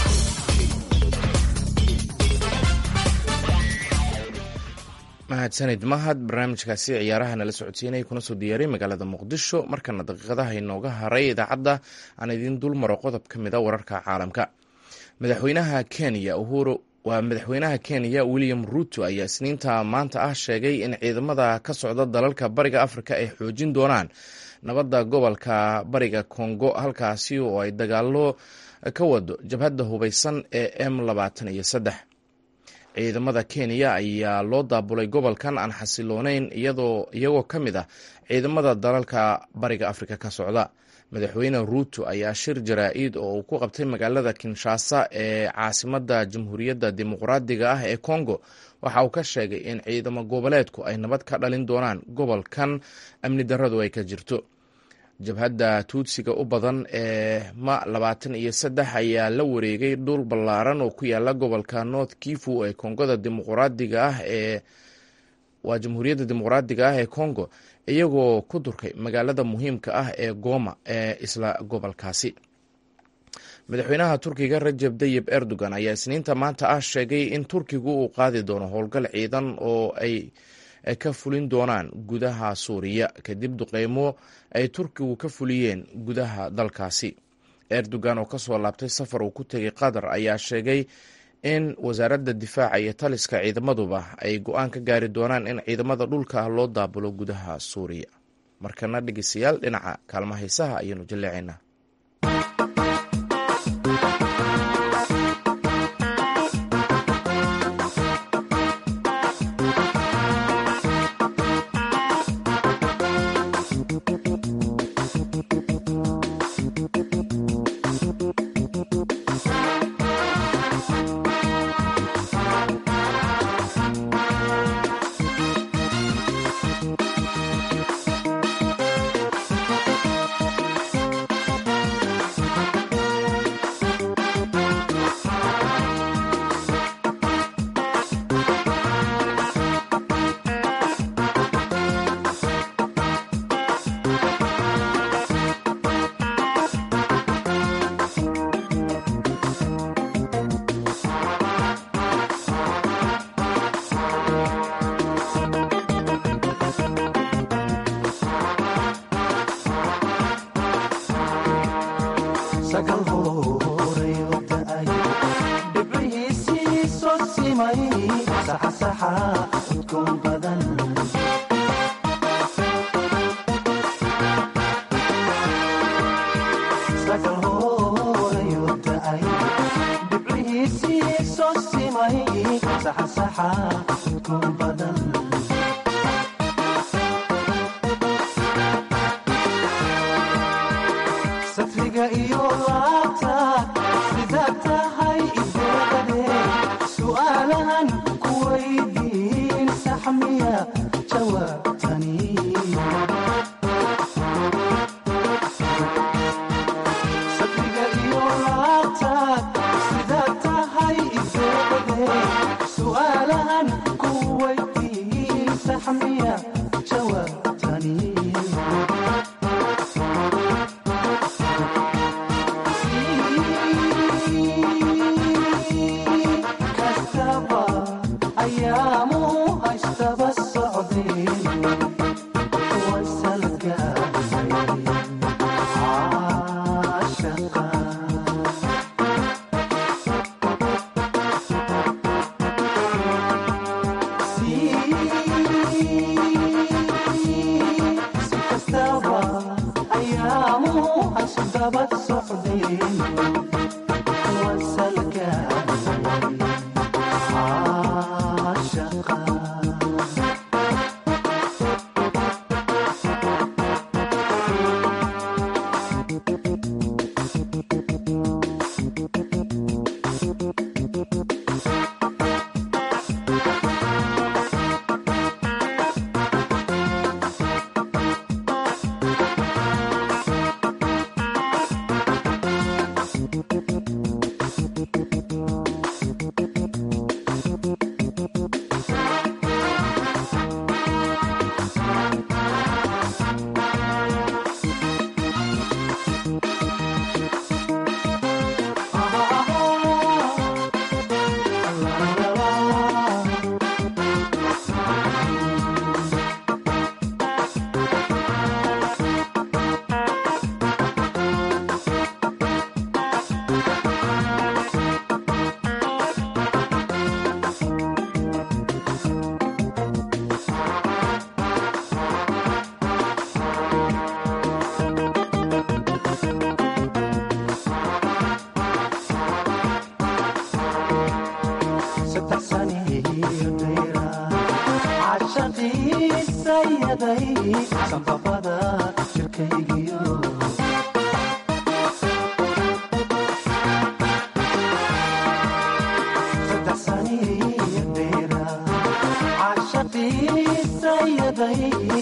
mahadsanid mahad barnaamijkaasi ciyaaraha nala socodsiinaya kuna soo diyaaray magaalada muqdisho markana daqiiqadaha inooga haray idaacadda aan idiin dul maro qodob ka mid a wararka caalamka madaxweynaha kenya uhuru waa madaxweynaha kenya william ruto ayaa isniinta maanta ah sheegay in ciidamada ka socda dalalka bariga afrika ay xoojin doonaan nabadda gobolka bariga kongo halkaasi oo ay dagaalo ka wado jabhadda hubeysan ee m labaatan iyo saddex ciidamada kenya ayaa loo daabulay gobolkan aan xasilooneyn iyagoo ka mid ah ciidamada dalalka bariga afrika ka socda madaxweyne ruuto ayaa shir jaraa-id oo uu ku qabtay magaalada kinshasa ee caasimadda jamhuuriyadda dimuqraadiga ah ee congo waxa uu ka sheegay in ciidamo goboleedku ay nabad ka dhalin doonaan gobolkan amni darradu ay ka jirto jabhadda tuudsiga u badan ee ma labaatan iyo saddex ayaa la wareegay dhul ballaaran oo ku yaala gobolka north kifu ee kongada dimuqraadiga ah ee waa jamhuuriyadda dimuqraadiga ah ee congo iyagoo ku durkay magaalada muhiimka ah ee goma ee isla gobolkaasi madaxweynaha turkiga rajeb tayib erdogan ayaa isniinta maanta ah sheegay in turkigu uu qaadi doono howlgal ciidan oo ay ka fulin doonaan gudaha suuriya kadib duqeymo ay turkigu ka fuliyeen gudaha dalkaasi erdogan oo kasoo laabtay safar uu ku tegay qatar ayaa sheegay in wasaaradda difaaca iyo taliska ciidamaduba ay go-aan ka gaari doonaan in ciidamada dhulka loo daabulo gudaha suuriya markana dhegeystayaal dhinaca kaalma haysaha ayaanu jaleecaynaa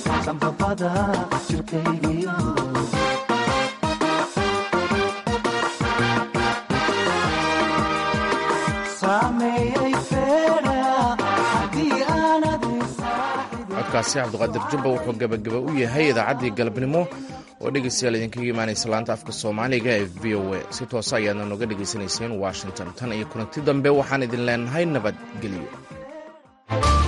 sanbabada jirkaygiyo saameeyey feedha haddii aanad codkaasi cabdiqaadir jubba wuxuu gebagaba u yahay idaacaddii galabnimo oo dhegaystayaal idinkaga imaanaysa laanta afka soomaaliga ee v o a si toosa ayaadna nooga dhegaysanayseen washington tan iyo kulanti dambe waxaan idin leenahay nabadgelyo